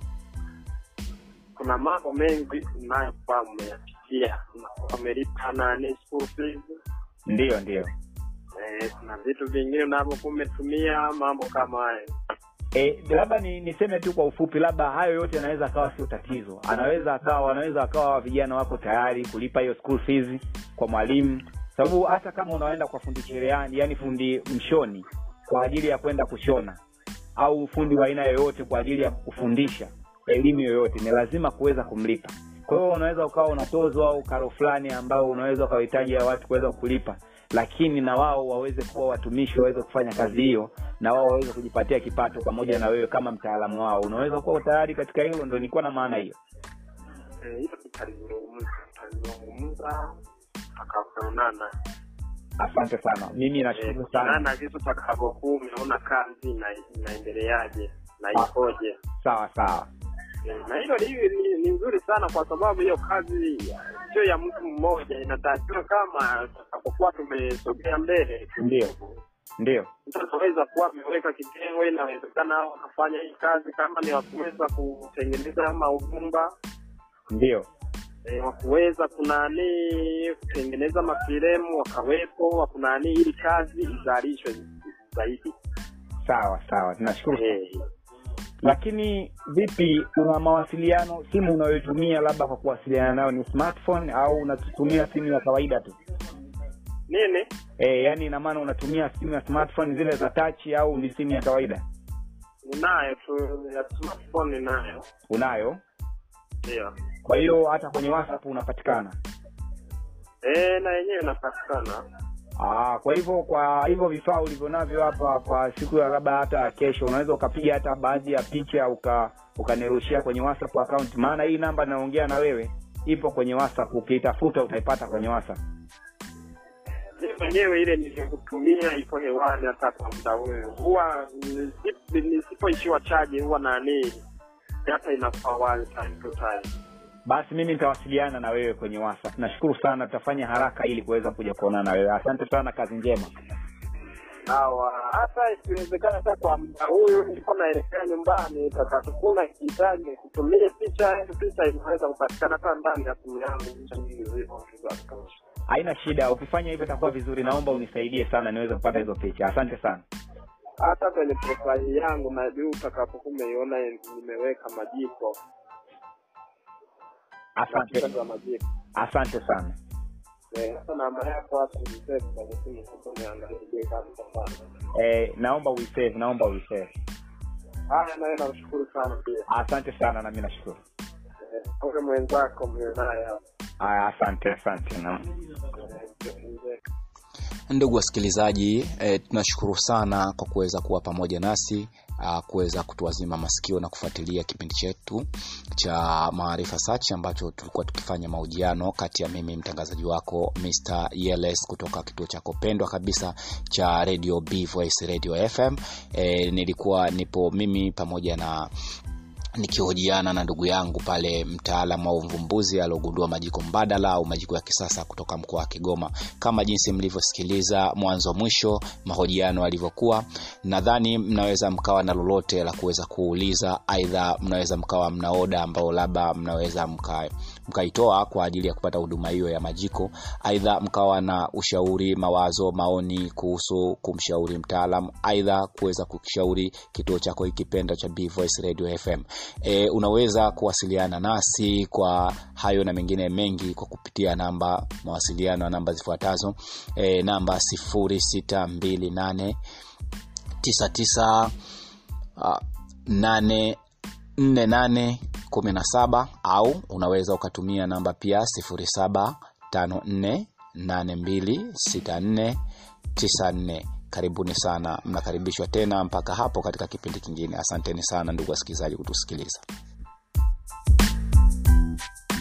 kuna mambo mengi unayokuwa umeyapitia Unakuwa umelipa nani school fees ndiyo ndiyo eh, kuna vitu vingine unavyokuwa umetumia mambo kama hayo E, labda ni niseme tu kwa ufupi labda hayo yote yanaweza akawa sio tatizo anaweza akawa wanaweza akawa vijana wako tayari kulipa hiyo school fees kwa mwalimu sababu hata kama unaenda kwa fundi cherehani yani fundi mshoni kwa ajili ya kwenda kushona au fundi wa aina yoyote kwa ajili ya kufundisha elimu yoyote ni lazima kuweza kumlipa kwa hiyo unaweza ukawa unatozwa au karo fulani ambao unaweza ukawahitaji ya watu kuweza kulipa lakini na wao waweze kuwa watumishi waweze kufanya kazi hiyo na wao waweze kujipatia kipato pamoja na wewe kama mtaalamu wao unaweza kuwa tayari katika hilo ndo nilikuwa na maana hiyo Eh, hilo tutalizungumza tutalizungumza tutakapoonana asante sana mimi nashukuru sana sana vitu tutakavyokuwa umeona kazi na inaendeleaje na ikoje sawa sawa Eh, na hilo ni, ni, ni nzuri sana kwa sababu hiyo kazi sio ya mtu mmoja inatakiwa kama tutakapokuwa tumesogea mbele Ndio. ndio mtu ataweza kuwa ameweka kitengo inawezekana hao wakafanya hii kazi kama ni wakuweza kutengeneza maugumba ndio e, wakuweza kunani kutengeneza mafilemu wakawepo wakunani ili kazi izalishwe zaidi sawa sawa tunashukuru Eh, lakini vipi una mawasiliano simu unayoitumia labda kwa kuwasiliana nayo ni smartphone au unatumia simu ya kawaida tu nini e, yani ina maana unatumia simu ya smartphone zile za touch au ni simu ya kawaida ninayo tu ya smartphone ninayo unayo ndio kwa hiyo hata kwenye whatsapp unapatikana Eh, na yenyewe inapatikana Aa, kwa hivyo kwa hivyo vifaa ulivyo navyo hapa kwa siku ya labda hata kesho unaweza ukapiga hata baadhi ya picha uka ukanirushia kwenye whatsapp account maana hii namba naongea na wewe ipo kwenye whatsapp ukiitafuta utaipata kwenye whatsapp mi mwenyewe ile nilikutumia ipo hewani hata kwa muda huyo huwa nisi- nisipoishiwa chaji huwa nani data inakuwa wazi time to time basi mimi nitawasiliana na wewe kwenye whatsapp nashukuru sana tutafanya haraka ili kuweza kuja kuonana na wewe asante sana kazi njema sawa hata ikiwezekana hata kwa muda huyu niko naelekea nyumbani tatatukuna ikihitaji kutumia picha hiyo picha inaweza kupatikana hata ndani ya simu yangu picha nyingi zipo za kutosha. haina shida ukifanya hivyo itakuwa vizuri naomba unisaidie sana niweze kupata hizo picha asante sana hata kwenye profaili yangu na juu utakapokuwa umeiona nimeweka majiko picha asante za majiko asante sana Eh, hata namba yako hata nisave kwenye simu sasa niangalie kama tutafanya. eh, naomba uisave naomba uisave Haya, nawe namshukuru sana pia. asante sana nami nashukuru Eh, Ule mwenzako mwe naye hapa. aya asante asante na Eh, mzee. ndugu wasikilizaji e, tunashukuru sana kwa kuweza kuwa pamoja nasi uh, kuweza kutuazima masikio na kufuatilia kipindi chetu cha maarifa search ambacho tulikuwa tukifanya mahojiano kati ya mimi mtangazaji wako Mr. Yeles kutoka kituo chako pendwa kabisa cha radio B Voice Radio FM e, nilikuwa nipo mimi pamoja na nikihojiana na ndugu yangu pale mtaalamu au mvumbuzi aliogundua majiko mbadala au majiko ya kisasa kutoka mkoa wa kigoma kama jinsi mlivyosikiliza mwanzo mwisho mahojiano yalivyokuwa nadhani mnaweza mkawa na lolote la kuweza kuuliza aidha mnaweza mkawa mna oda ambao labda mnaweza mka mkaitoa kwa ajili ya kupata huduma hiyo ya majiko aidha mkawa na ushauri mawazo maoni kuhusu kumshauri mtaalam aidha kuweza kukishauri kituo chako hikipenda cha B Voice Radio FM e, unaweza kuwasiliana nasi kwa hayo na mengine mengi kwa kupitia namba mawasiliano ya namba zifuatazo e, namba 0628 99 uh, 8 4817 au unaweza ukatumia namba pia 0754826494 karibuni sana mnakaribishwa tena mpaka hapo katika kipindi kingine asanteni sana ndugu wasikilizaji kutusikiliza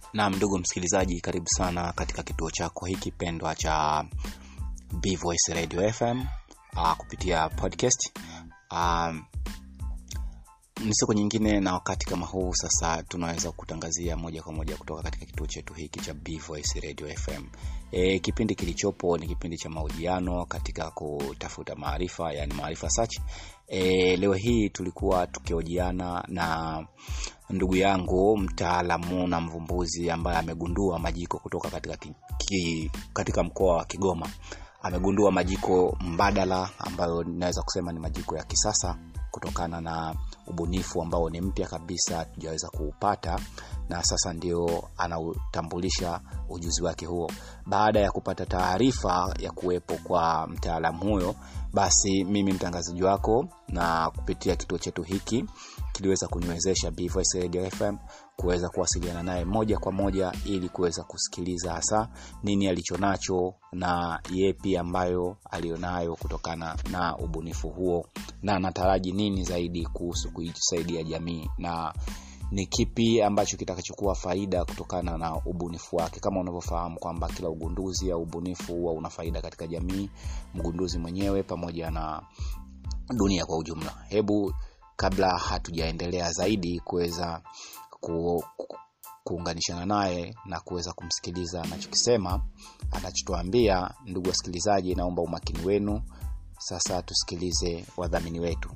Naam, ndugu msikilizaji, karibu sana katika kituo chako hiki pendwa cha B Voice Radio FM uh, kupitia podcast uh, ni siku nyingine na wakati kama huu sasa tunaweza kutangazia moja kwa moja kutoka katika kituo chetu hiki cha B Voice Radio FM. E, kipindi kilichopo ni kipindi cha mahojiano katika kutafuta maarifa, yani maarifa search. E, leo hii tulikuwa tukihojiana na ndugu yangu mtaalamu na mvumbuzi ambaye amegundua majiko kutoka katika, ki, ki, katika mkoa wa Kigoma. Amegundua majiko mbadala ambayo naweza kusema ni majiko ya kisasa kutokana na ubunifu ambao ni mpya kabisa tujaweza kuupata na sasa ndio anautambulisha ujuzi wake huo baada ya kupata taarifa ya kuwepo kwa mtaalamu huyo basi mimi mtangazaji wako na kupitia kituo chetu hiki kiliweza kuniwezesha Voice Radio FM kuweza kuwasiliana naye moja kwa moja ili kuweza kusikiliza hasa nini alichonacho na yepi ambayo alionayo kutokana na ubunifu huo na anataraji nini zaidi kuhusu kuisaidia jamii na ni kipi ambacho kitakachokuwa faida kutokana na ubunifu wake kama unavyofahamu kwamba kila ugunduzi au ubunifu huwa una faida katika jamii mgunduzi mwenyewe pamoja na dunia kwa ujumla hebu kabla hatujaendelea zaidi kuweza ku, ku, kuunganishana naye na kuweza kumsikiliza anachokisema anachotuambia ndugu wasikilizaji naomba umakini wenu sasa tusikilize wadhamini wetu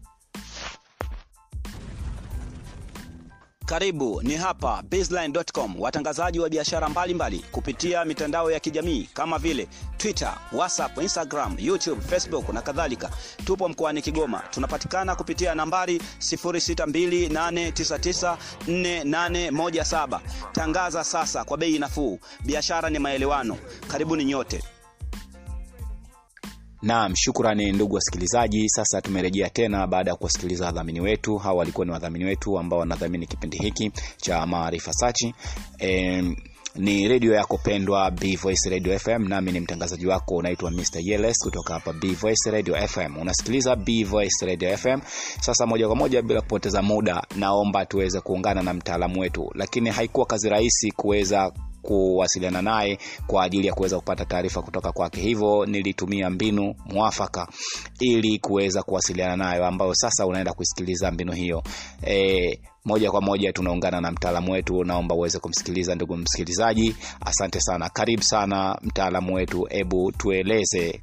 Karibu ni hapa baseline.com, watangazaji wa biashara mbalimbali kupitia mitandao ya kijamii kama vile Twitter, WhatsApp, Instagram, YouTube, Facebook na kadhalika. Tupo mkoani Kigoma, tunapatikana kupitia nambari 0628994817. Tangaza sasa kwa bei nafuu. Biashara ni maelewano. Karibuni nyote. Naam, shukrani ndugu wasikilizaji. Sasa tumerejea tena baada ya kuwasikiliza wadhamini wetu. Hawa walikuwa ni wadhamini wetu ambao wanadhamini kipindi hiki cha Maarifa Sachi. E, ni redio yako pendwa B Voice Radio FM, nami ni mtangazaji wako unaitwa Mr. Yeles kutoka hapa B Voice Radio FM. Unasikiliza B Voice Radio FM. Sasa moja kwa moja bila kupoteza muda, naomba tuweze kuungana na mtaalamu wetu, lakini haikuwa kazi rahisi kuweza kuwasiliana naye kwa ajili ya kuweza kupata taarifa kutoka kwake hivyo nilitumia mbinu mwafaka ili kuweza kuwasiliana nayo ambayo sasa unaenda kusikiliza mbinu hiyo e, moja kwa moja tunaungana na mtaalamu wetu naomba uweze kumsikiliza ndugu msikilizaji asante sana karibu sana mtaalamu wetu hebu tueleze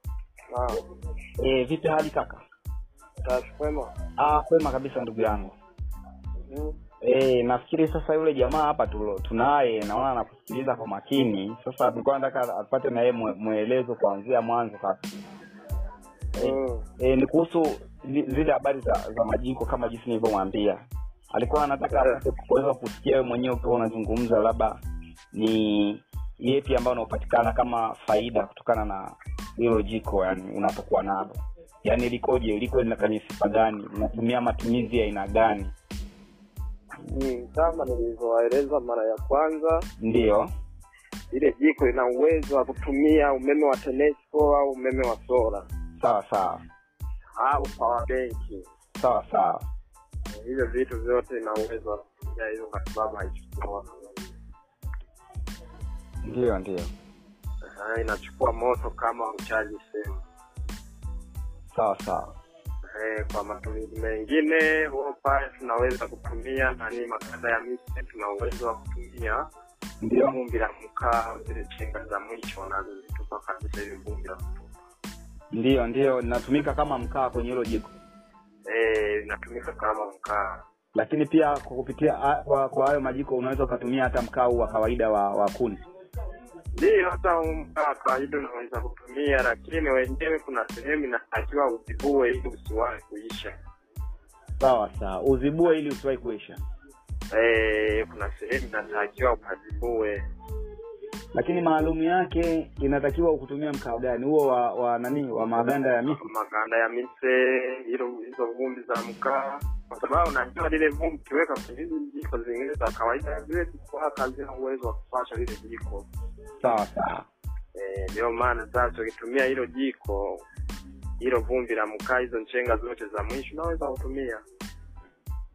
e, vipi hali kaka Kwema. ah, kwema kabisa ndugu yangu e, nafikiri sasa yule jamaa hapa tulo- tunaye naona anakusikiliza kwa makini sasa tulikuwa nataka apate na yeye mwe- mwelezo kuanzia mwanzo kaka Mm. e, ni kuhusu zi- zile habari za, za majiko kama jinsi nilivyomwambia alikuwa anataka apate kuweza kusikia wewe mwenyewe ukiwa unazungumza labda ni yepi ambayo unaopatikana kama faida kutokana na hilo jiko yani unapokuwa nalo yaani likoje liko lina kwenye sifa gani unatumia matumizi ya aina gani Mm, kama nilivyowaeleza mara ya kwanza ndiyo ile jiko lina uwezo wa kutumia umeme wa TANESCO au umeme wa sola sawa sawa au power benki sawa sawa hivyo vitu vyote ina uwezo wa kutumia hizo kwa sababu haichukui moto ndiyo ndiyo Ah, inachukua moto kama uchaji simu sawa sawa Eh, kwa matumizi mengine huo pale tunaweza kutumia nani makanda ya miti tuna uwezo wa kutumia ndiyo vumbi la mkaa zile chenga za mwisho nazozitupa kabisa ile vumbi la kutupa ndiyo ndiyo linatumika kama mkaa kwenye hilo jiko Eh, inatumika kama mkaa lakini pia kwa kupitia a- kwa kwa hayo majiko unaweza ukatumia hata mkaa huu wa kawaida wa, wa kuni ndio hata huu mkaa wa kawaida unaweza kutumia lakini wenyewe kuna sehemu inatakiwa uzibue ili usiwahi kuisha sawa sawa uzibue ili usiwahi kuisha Eh, kuna sehemu inatakiwa ukazibue lakini maalumu yake inatakiwa kutumia mkaa gani huo wa, wa nani wa maganda ya miti maganda ya mise hilo hizo vumbi za mkaa kwa sababu unajua lile vumbi ukiweka kwenye hizi jiko zingine za kawaida zile kuwaka hazina uwezo wa kupasha lile jiko sawa sawa Eh, ndio maana sasa ukitumia hilo jiko hilo vumbi la mkaa hizo nchenga zote za mwisho unaweza kutumia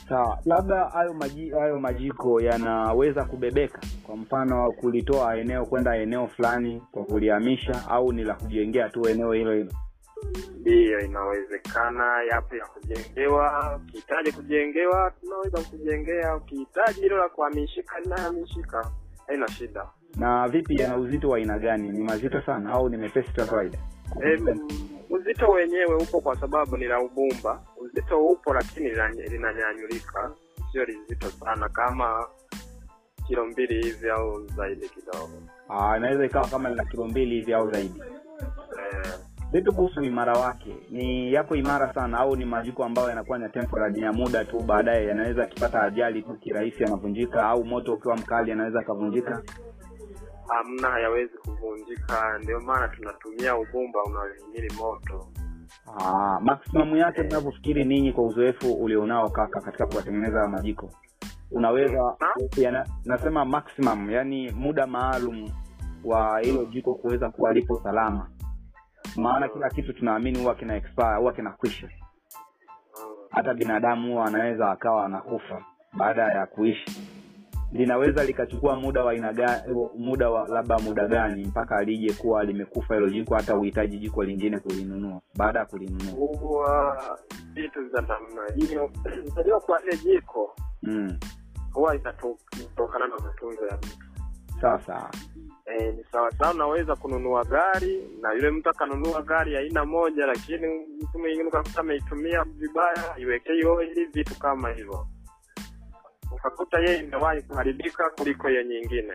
sawa labda hayo maji, hayo majiko yanaweza kubebeka kwa mfano kulitoa eneo kwenda eneo fulani kwa kulihamisha au ni la kujengea tu eneo hilo hilo ndiyo inawezekana yapo ya kujengewa ukihitaji kujengewa tunaweza kujengea ukihitaji hilo la kuhamishika linahamishika haina shida na vipi yana uzito wa aina gani ni mazito sana au ni mepesi tu ya kawaida Em, uzito wenyewe upo kwa sababu ni la ubumba uzito upo lakini lina- linanyanyulika sio lizito sana kama kilo mbili hivi au zaidi kidogo Ah, inaweza ikawa kama lina kilo mbili hivi au zaidi eh, vipi kuhusu imara wake ni yapo imara sana au ni majiko ambayo yanakuwa ni ya temporary ya muda tu baadaye yanaweza akipata ajali tu kirahisi yanavunjika au moto ukiwa mkali yanaweza akavunjika hamna hayawezi kuvunjika ndio maana tunatumia ubumba unaohimili moto Ah, maximum yake mnavyofikiri ninyi kwa uzoefu ulionao kaka katika kuwatengeneza haya majiko unaweza yana, nasema maximum yani muda maalum wa hilo jiko kuweza kuwa lipo salama maana kila kitu tunaamini huwa kina expire huwa kinakwisha Mm. hata binadamu huwa anaweza akawa anakufa baada ya kuishi linaweza likachukua muda wa aina gani muda wa labda muda gani mpaka lije kuwa limekufa hilo jiko hata uhitaji jiko lingine kulinunua baada ya kulinunua huwa vitu za namna hiyo unajua kwa ile jiko mm. huwa inato- inatokana na matunzo ya mtu sawa sawa e, ni sawasawa unaweza kununua gari na yule mtu akanunua gari aina moja lakini mtu mwingine ukakuta ameitumia vibaya iwekei oili vitu kama hivyo ukakuta yeye imewahi kuharibika kuliko hiyo nyingine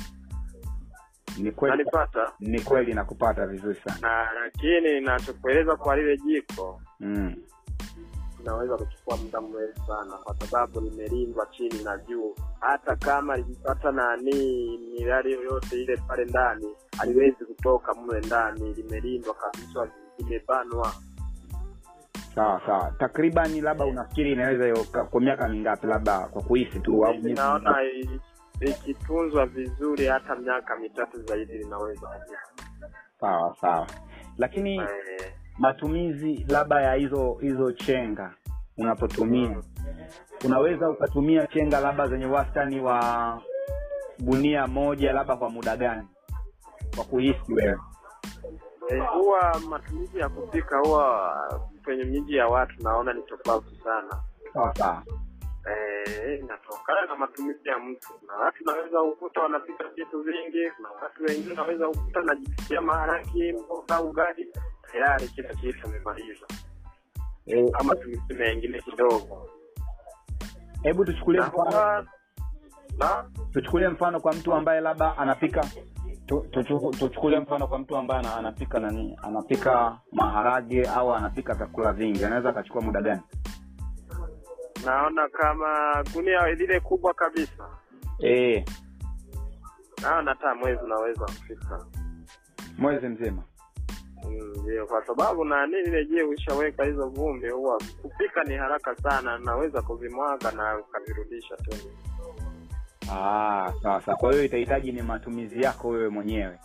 ni kweli nanipata ni kweli nakupata vizuri sana na lakini nachokueleza kwa lile jiko mm. inaweza kuchukua muda mrefu sana kwa sababu limelindwa chini na juu hata kama likipata nani mirari yoyote ile pale ndani haliwezi kutoka mle ndani limelindwa kabisa limebanwa sawa sawa takribani labda unafikiri inaweza yo- ka- kwa miaka mingapi labda kwa kuhisi tu au miezi naona mingapi? i- ikitunzwa vizuri hata miaka mitatu zaidi linaweza kufika. sawa sawa lakini Eh, matumizi labda ya hizo hizo chenga unapotumia unaweza ukatumia chenga labda zenye wastani wa gunia moja labda kwa muda gani kwa kuhisi wewe eh, huwa matumizi ya kupika huwa kwenye miji ya watu naona ni tofauti sana sawa sawa Eh, inatokana na matumizi ya mtu. Kuna watu naweza ukuta wanapika vitu vingi, kuna watu wengine naweza ukuta najipikia maharaki, mboga, ugali, tayari kila kitu amemaliza, Eh, ama tumisi mengine kidogo. hebu tuchukulie Na mfano huwa- na tuchukulie mfano kwa mtu ambaye labda anapika tu- tuchu- tuchukulie mfano kwa mtu ambaye ana- anapika nani anapika maharage au anapika vyakula vingi anaweza akachukua muda gani naona kama gunia lile kubwa kabisa, e, naona hata mwezi unaweza kufika. mwezi mzima Mm, Ndio, kwa sababu nani lile je, ushaweka hizo vumbi, huwa kupika ni haraka sana, naweza kuvimwaga na ukavirudisha tena. Ah, sawa sawa kwa hiyo itahitaji ni matumizi yako wewe mwenyewe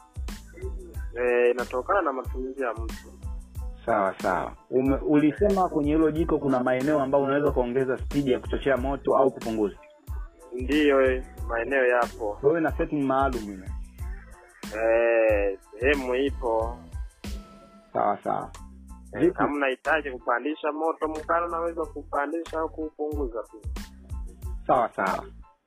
Eh, inatokana na matumizi ya mtu. sawa sawa Ume, ulisema kwenye hilo jiko kuna maeneo ambayo unaweza kuongeza spidi ya kuchochea moto au kupunguza Ndiyo, eh, maeneo yapo. wewe na setting maalum ile Eh, sehemu ipo. sawa sawa Eh, Vipi? Kama unahitaji kupandisha moto mkali, unaweza kupandisha au kupunguza tu. sawa sawa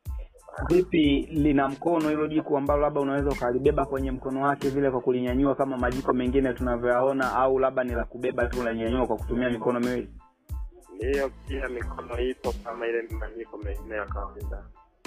vipi lina mkono hilo jiko ambalo labda unaweza ukalibeba kwenye mkono wake vile kwa kulinyanyua kama majiko mengine tunavyoyaona au labda ni la kubeba tu unanyanyua kwa kutumia mikono miwili Ndiyo, pia mikono ipo kama ile majiko mengine ya kawaida.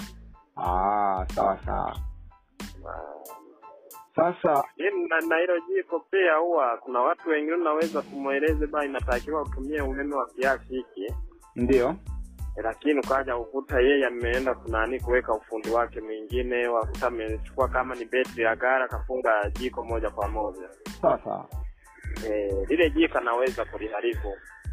ah, sawa sawa Ah, sasa Lakini na na hilo jiko pia huwa kuna watu wengine unaweza kumweleze ba inatakiwa utumie umeme wa kiasi hiki ndio lakini ukaja ukuta yeye ameenda kunani kuweka ufundi wake mwingine wakuta amechukua kama ni betri ya gara kafunga jiko moja kwa moja sawa sawa Eh, lile jiko anaweza kuliharibu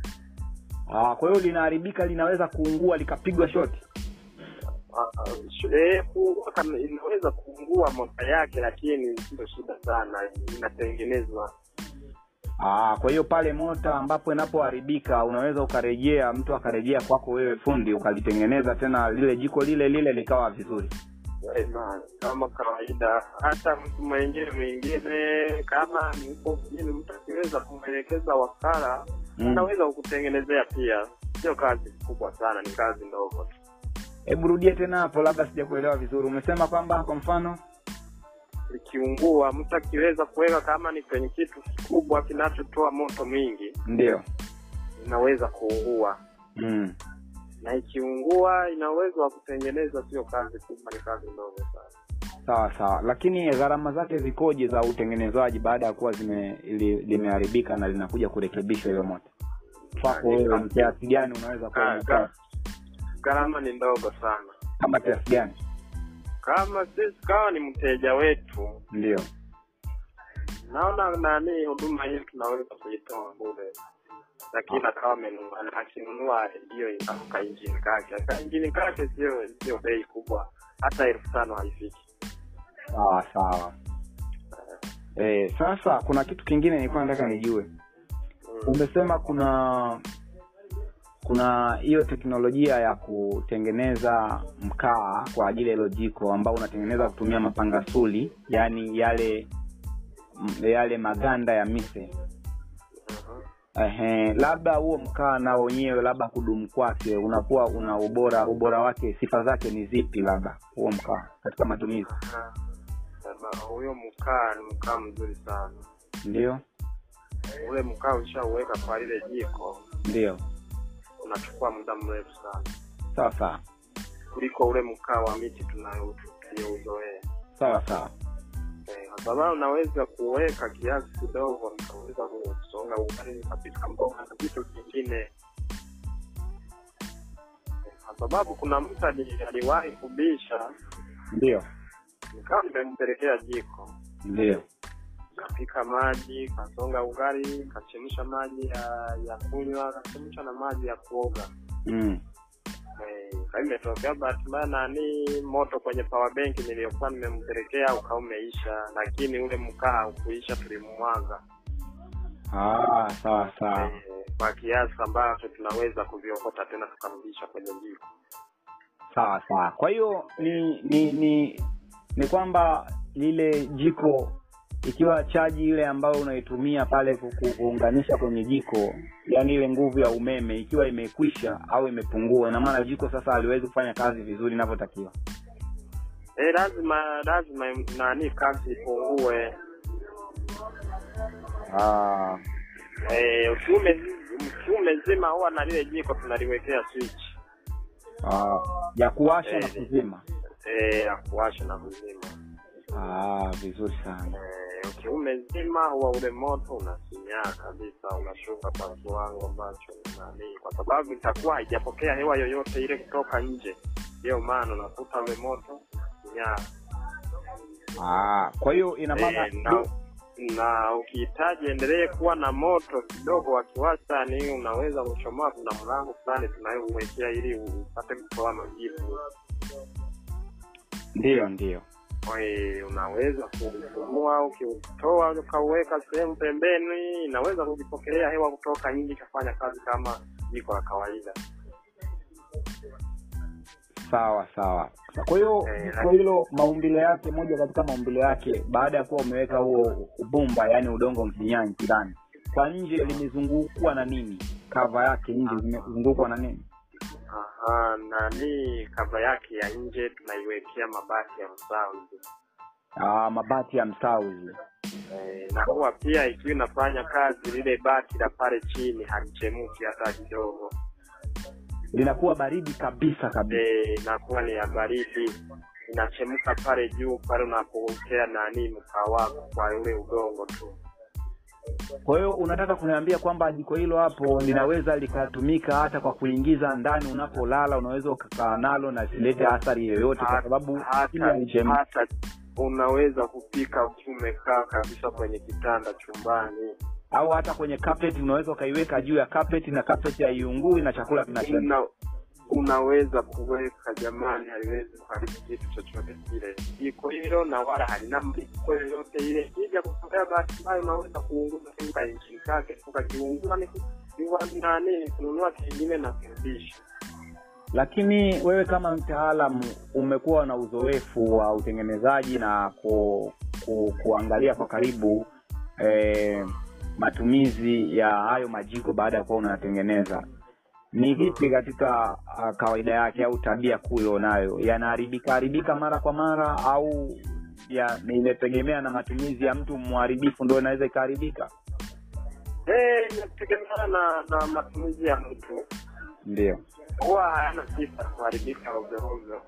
ah, kwa hiyo linaharibika linaweza kuungua likapigwa shoti Ah, ah, sh- eh, kuungua kama- inaweza kuungua moto yake lakini sio shida sana inatengenezwa Aa, kwa hiyo pale mota ambapo inapoharibika unaweza ukarejea mtu akarejea kwako wewe fundi ukalitengeneza tena lile jiko lile lile likawa vizuri Ema, kama kawaida hata mtu mwingine mwingine kama mko mjini mtu akiweza kumwelekeza wakala Mm. anaweza kukutengenezea pia sio kazi kubwa sana ni kazi ndogo tu hebu rudie tena hapo labda sijakuelewa vizuri umesema kwamba kwa mfano likiungua mtu akiweza kuweka kama ni kwenye kitu kikubwa kinachotoa moto mwingi ndio inaweza kuungua mm. na ikiungua ina uwezo wa kutengeneza sio kazi kubwa ni kazi ndogo sana sawa sawa lakini gharama zake zikoje za utengenezaji baada ya kuwa zime li, limeharibika na linakuja kurekebishwa hiyo moto kwako wewe ni kiasi gani unaweza kuwa Ah, umekaa ga- gharama ni ndogo sana kama kiasi gani kama sisi kawa ni mteja wetu ndio naona nani huduma hii tunaweza kuitoa bure lakini akawa amenunua akinunua hiyo kainjini kake kainjini kake sio sio bei kubwa hata elfu tano haifiki sawa sawa eh, sasa kuna kitu kingine nilikuwa nataka nijue Mm. umesema kuna kuna hiyo teknolojia ya kutengeneza mkaa kwa ajili ya hilo jiko ambao unatengeneza kutumia mapangasuli yaani yale m- yale maganda ya mise Mhm. Ehe, labda huo mkaa na wenyewe labda kudumu kwake unakuwa una ubora ubora wake sifa zake ni zipi labda huo mkaa katika matumizi Ah, sasa huyo mkaa ni mkaa mzuri sana ndio ule mkaa ushauweka kwa lile jiko ndio unachukua muda mrefu sana sawa sawa kuliko ule mkaa wa miti tunayo- tuliyouzoea sawa sawa Eh, kwa sababu unaweza kuweka kiasi kidogo nikaweza kusonga ugali kapika mboga na vitu vingine Eh, kwa sababu kuna mtu ali- aliwahi kubisha ndio nikawa nimempelekea jiko ndio kapika maji kasonga ugali kachemsha maji ya ya kunywa kachemsha na maji ya kuoga mm. Eh, sasa imetokea bahati mbaya nani moto kwenye power bank niliyokuwa nimempelekea ukawa umeisha lakini ule mkaa ukuisha tulimwaga ah, sawa sawa eh, kwa kiasi ambacho tunaweza kuviokota tena tukarudisha kwenye jiko sawa sawa kwa hiyo ni ni ni ni kwamba lile jiko ikiwa chaji ile ambayo unaitumia pale ku- ku- kuunganisha kwenye jiko yani ile nguvu ya umeme ikiwa imekwisha au imepungua ina maana jiko sasa haliwezi kufanya kazi vizuri inavyotakiwa eh, lazima lazima nani kazi ipungue ah, eh, ukiume ukiume zima huwa na lile jiko tunaliwekea switch ah, ya kuwasha na Eh, kuzima eh, ya kuwasha na kuzima ah, vizuri sana Eh, ukiume zima huwa ule moto unasinyaa kabisa unashuka kwa kiwango ambacho ni nani kwa sababu itakuwa haijapokea hewa yoyote ile kutoka nje ndiyo maana unakuta ule moto sinyaa ah, kwa hiyo ina maana Eh, na, na ukihitaji endelee kuwa na moto kidogo wa kiwastani unaweza kuchomoa kuna mlango fulani tunayouwekea ili upate kutoa majivu ndio ndio Oe, unaweza kufunua ukiutoa ukauweka sehemu pembeni inaweza kujipokelea hewa kutoka nje ikafanya kazi kama jiko la kawaida sawa sawa kwa hiyo Eh, kwa hilo maumbile yake moja katika maumbile yake baada ya kuwa umeweka huo ubumba yani udongo mfinyanzi ndani kwa nje limezungukwa na nini kava yake nje zimezungukwa na nini Aha, nani kava yake ya nje tunaiwekea mabati ya msawi ah, mabati ya msauzi e, na huwa pia ikiwa inafanya kazi lile bati la pale chini halichemuki hata kidogo linakuwa baridi kabisa kabisa e, inakuwa ni ya baridi inachemka pale juu pale unapokea nani mkaa wako kwa ule udongo tu kwa hiyo unataka kuniambia kwamba jiko hilo hapo linaweza likatumika hata kwa kuingiza ndani unapolala unaweza ukakaa nalo na silete athari yoyote kwa sababu chini hata, halichemki. hata unaweza kupika ukiwa umekaa kabisa kwenye kitanda chumbani au hata kwenye carpet unaweza ukaiweka juu ya carpet na carpet haiungui na chakula kinachemka una, unaweza kuweka jamani, haliwezi kuharibu kitu chochote kile. Jiko hilo na wala halina mliko yoyote ile. Kija kutokea bahati mbaya, unaweza kuunguza tu ka injini kake ukakiungua, ni ni nani kununua kingine na kurudisha. lakini wewe kama mtaalamu umekuwa na uzoefu wa utengenezaji na ku, ku, kuangalia kwa karibu eh, matumizi ya hayo majiko baada ya kuwa unayatengeneza ni vipi katika uh, kawaida yake au tabia kuu ilionayo yanaharibika haribika mara kwa mara au ya inategemea na matumizi ya mtu mharibifu ndo inaweza ikaharibika Eh, inategemeana na na matumizi ya mtu, ndio huwa hayana sifa kuharibika ovyo ovyo.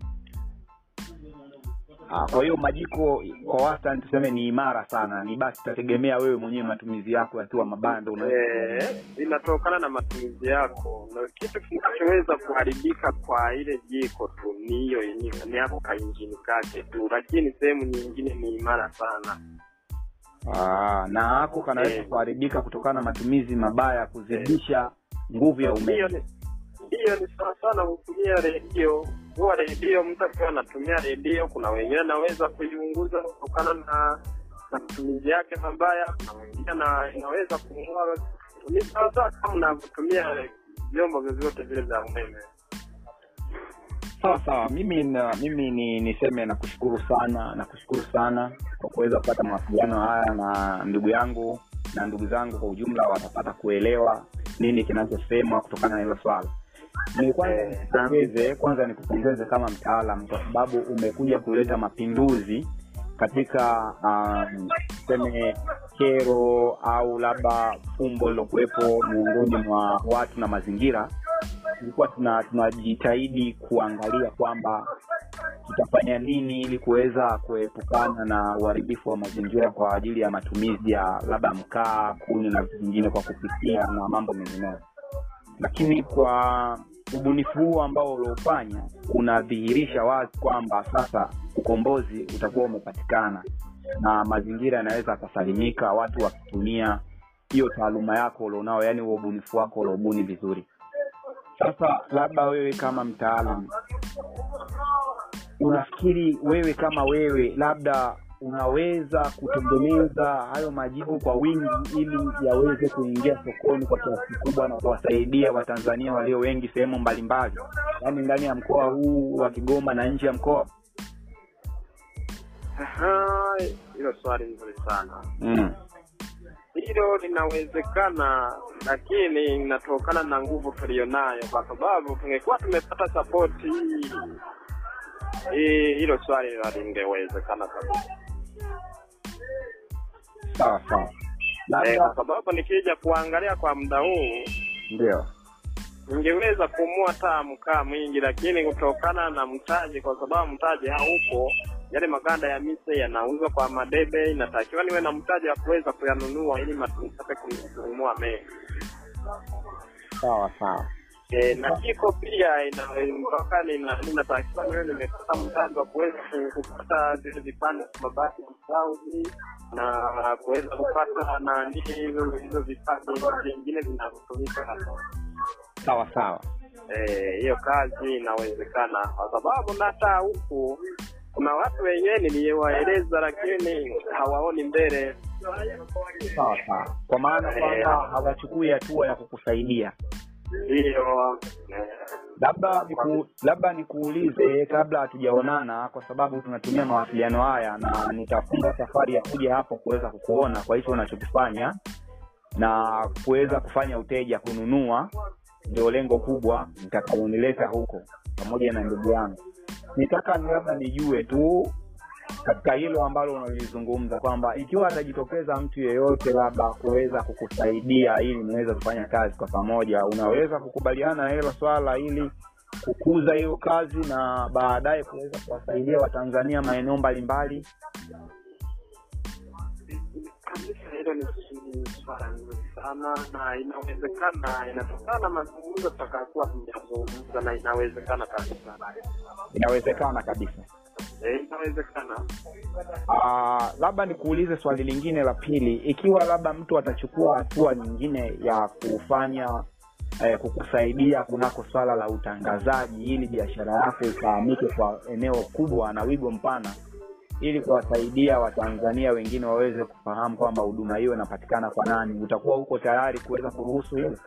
Ah, kwa hiyo majiko kwa wastani tuseme ni imara sana ni basi itategemea wewe mwenyewe matumizi yako yakiwa mabaya ndo unaweza Eh, inatokana na matumizi yako, na kitu kinachoweza kuharibika kwa ile jiko tu ni hiyo yenyewe, ni hapo kainjini kake tu, lakini sehemu nyingine ni imara sana. Ah, na hako kanaweza Eh. kuharibika kutokana na matumizi mabaya ya kuzidisha nguvu ya hiyo umeme ni hiyo ni sawa sana kutumia redio huwa redio mtu akiwa anatumia redio kuna wengine anaweza kuiunguza kutokana na na matumizi yake mabaya kuna wengine na inaweza kung'oa ni sawa sawa kama unavyotumia vyombo vyovyote vile vya umeme sawa sawa mimi na, mimi ni niseme nakushukuru sana nakushukuru sana kwa kuweza kupata mawasiliano haya na ndugu yangu na ndugu zangu kwa ujumla watapata kuelewa nini kinachosemwa kutokana na hilo swala ni kwanza Eh, nikupongeze kwanza nikupongeze kama mtaalam kwa sababu umekuja kuleta mapinduzi katika um, tuseme kero au labda fumbo lilokuwepo miongoni mwa watu na mazingira tulikuwa tuna tunajitahidi kuangalia kwamba tutafanya nini ili kuweza kuepukana na uharibifu wa mazingira kwa ajili ya matumizi ya labda mkaa kuni na vitu vingine kwa kupikia na mambo mengineyo lakini kwa ubunifu huu ambao uliofanya unadhihirisha wazi kwamba sasa ukombozi utakuwa umepatikana na mazingira yanaweza akasalimika watu wakitumia hiyo taaluma yako ulionao yaani huo ubunifu wako uliobuni vizuri sasa labda wewe kama mtaalam unafikiri wewe kama wewe labda unaweza kutengeneza hayo majibu kwa wingi ili yaweze kuingia sokoni kwa kiasi kikubwa na kuwasaidia watanzania walio wengi sehemu mbalimbali yaani ndani ya mkoa huu wa kigoma na nje ya mkoa Aha, hilo swali nzuri sana mm. hilo linawezekana lakini inatokana na nguvu tulionayo kwa sababu tungekuwa tumepata sapoti hii hii- hilo swali halingewezekana kabisa sawa sawa eh, labda kwa sababu nikija kuangalia kwa muda huu ndio ningeweza kumua taa mkaa mwingi lakini kutokana na mtaji kwa sababu mtaji haupo yale maganda ya mise yanauzwa kwa madebe inatakiwa niwe na mtaji wa kuweza kuyanunua ili matumizi kununua mengi sawa sawa E, na jiko pia ina- mpaka nina- ninatakiwa niwe nimepata mtaji wa kuweza ku- kupata zile vipande vya mabati ya msauzi na kuweza kupata nani hizo hizo vipande vingine vinavyotumika hapa sawa sawa Eh, hiyo kazi inawezekana kwa sababu na hata huku kuna watu wenyewe niliwaeleza lakini hawaoni mbele sawa sawa kwa maana Eh. kwamba hawachukui hatua ya kukusaidia hiyo eh, labda niku, labda nikuulize kabla hatujaonana kwa sababu tunatumia mawasiliano haya na nitafunga safari ya kuja hapo kuweza kukuona kwa hicho unachokifanya na kuweza kufanya uteja kununua ndio lengo kubwa nitakaonileta huko pamoja na ndugu yangu nitaka ni labda nijue tu katika hilo ambalo unalizungumza kwamba ikiwa atajitokeza mtu yeyote labda kuweza kukusaidia ili niweze kufanya kazi kwa pamoja unaweza kukubaliana na hilo swala ili kukuza hiyo kazi na baadaye kuweza kuwasaidia watanzania maeneo mbalimbali kabisa hilo ni ni swala nzuri sana na inawezekana inatokana na mazungumzo tutakakuwa tumeyazungumza na inawezekana kabisa inawezekana kabisa Eh, inawezekana Ah, labda nikuulize swali lingine la pili ikiwa labda mtu atachukua hatua nyingine ya kufanya eh, kukusaidia kunako swala la utangazaji ili biashara yako ifahamike kwa eneo kubwa na wigo mpana ili kuwasaidia watanzania wengine waweze kufahamu kwamba huduma hiyo inapatikana kwa nani utakuwa huko tayari kuweza kuruhusu hilo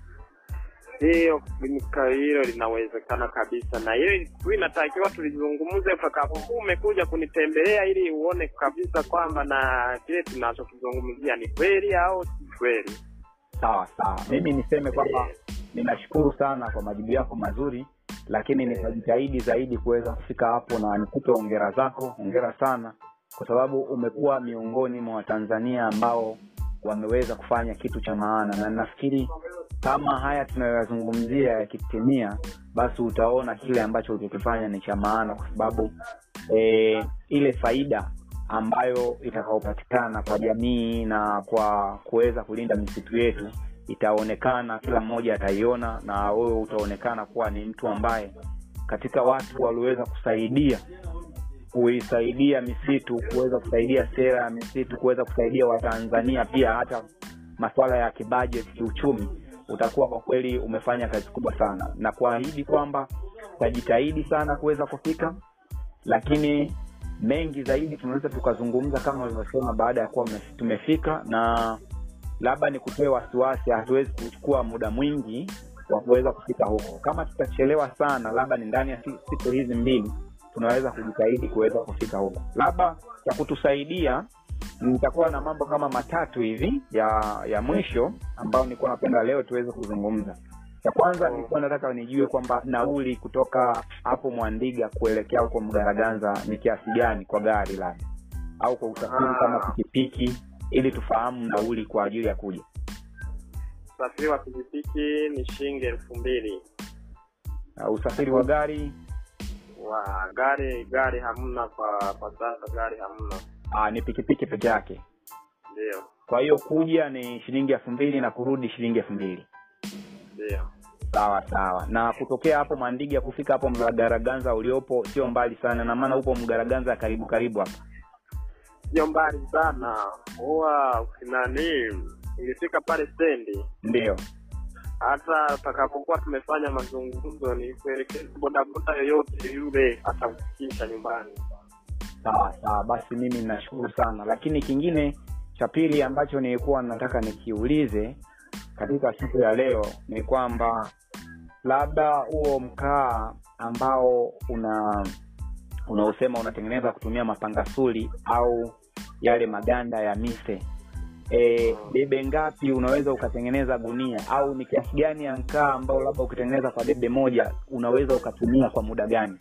hiyo ka- hilo linawezekana kabisa na hilo tu inatakiwa tulizungumze utakapokuwa umekuja kunitembelea ili uone kabisa kwamba na kile tunachokizungumzia ni kweli au si kweli sawa sawa mimi niseme kwamba ninashukuru sana kwa majibu yako mazuri lakini nitajitahidi zaidi kuweza kufika hapo na nikupe ongera zako ongera sana kwa sababu umekuwa miongoni mwa watanzania ambao wameweza kufanya kitu cha maana na nafikiri kama haya tunayoyazungumzia yakitimia basi utaona kile ambacho ulichokifanya ni cha maana kwa sababu e, ile faida ambayo itakaopatikana kwa jamii na kwa kuweza kulinda misitu yetu itaonekana kila mmoja ataiona na wewe utaonekana kuwa ni mtu ambaye katika watu walioweza kusaidia kuisaidia misitu kuweza kusaidia sera ya misitu kuweza kusaidia watanzania pia hata masuala ya kibajeti kiuchumi utakuwa kwa kweli umefanya kazi kubwa sana na kuahidi kwamba utajitahidi sana kuweza kufika lakini mengi zaidi tunaweza tukazungumza kama ulivyosema baada ya kuwa mme- tumefika na labda ni kutoe wasiwasi hatuwezi kuchukua muda mwingi wa kuweza kufika huko kama tutachelewa sana labda ni ndani ya si- siku hizi mbili tunaweza kujitahidi kuweza kufika huko labda ya kutusaidia nitakuwa na mambo kama matatu hivi ya ya mwisho ambayo nilikuwa napenda leo tuweze kuzungumza cha kwanza nilikuwa nataka nijue kwamba nauli kutoka hapo mwandiga kuelekea huko mgaraganza ni kiasi gani kwa gari labda au kwa usafiri kama pikipiki ili tufahamu nauli kwa ajili ya kuja usafiri wa pikipiki ni shilingi elfu mbili uh, usafiri wa gari wa gari gari hamna kwa kwa sasa gari hamna uh, ni pikipiki peke yake ndio kwa hiyo kuja ni shilingi elfu mbili na kurudi shilingi elfu mbili ndio sawa sawa na kutokea hapo mwandiga kufika hapo mgaraganza uliopo sio mbali sana na maana upo mgaraganza karibu karibu hapa sio mbali sana huwa ukinani ukifika pale stendi ndio hata utakapokuwa tumefanya mazungumzo ni kuelekeza bodaboda yoyote yule atakufikisha nyumbani sawa sawa basi mimi nashukuru sana lakini kingine cha pili ambacho nilikuwa nataka nikiulize katika siku ya leo ni kwamba labda huo mkaa ambao una unaosema unatengeneza kutumia mapangasuli au yale maganda ya mise e, debe ngapi unaweza ukatengeneza gunia au ni kiasi gani ya mkaa ambao labda ukitengeneza kwa debe moja unaweza ukatumia kwa muda gani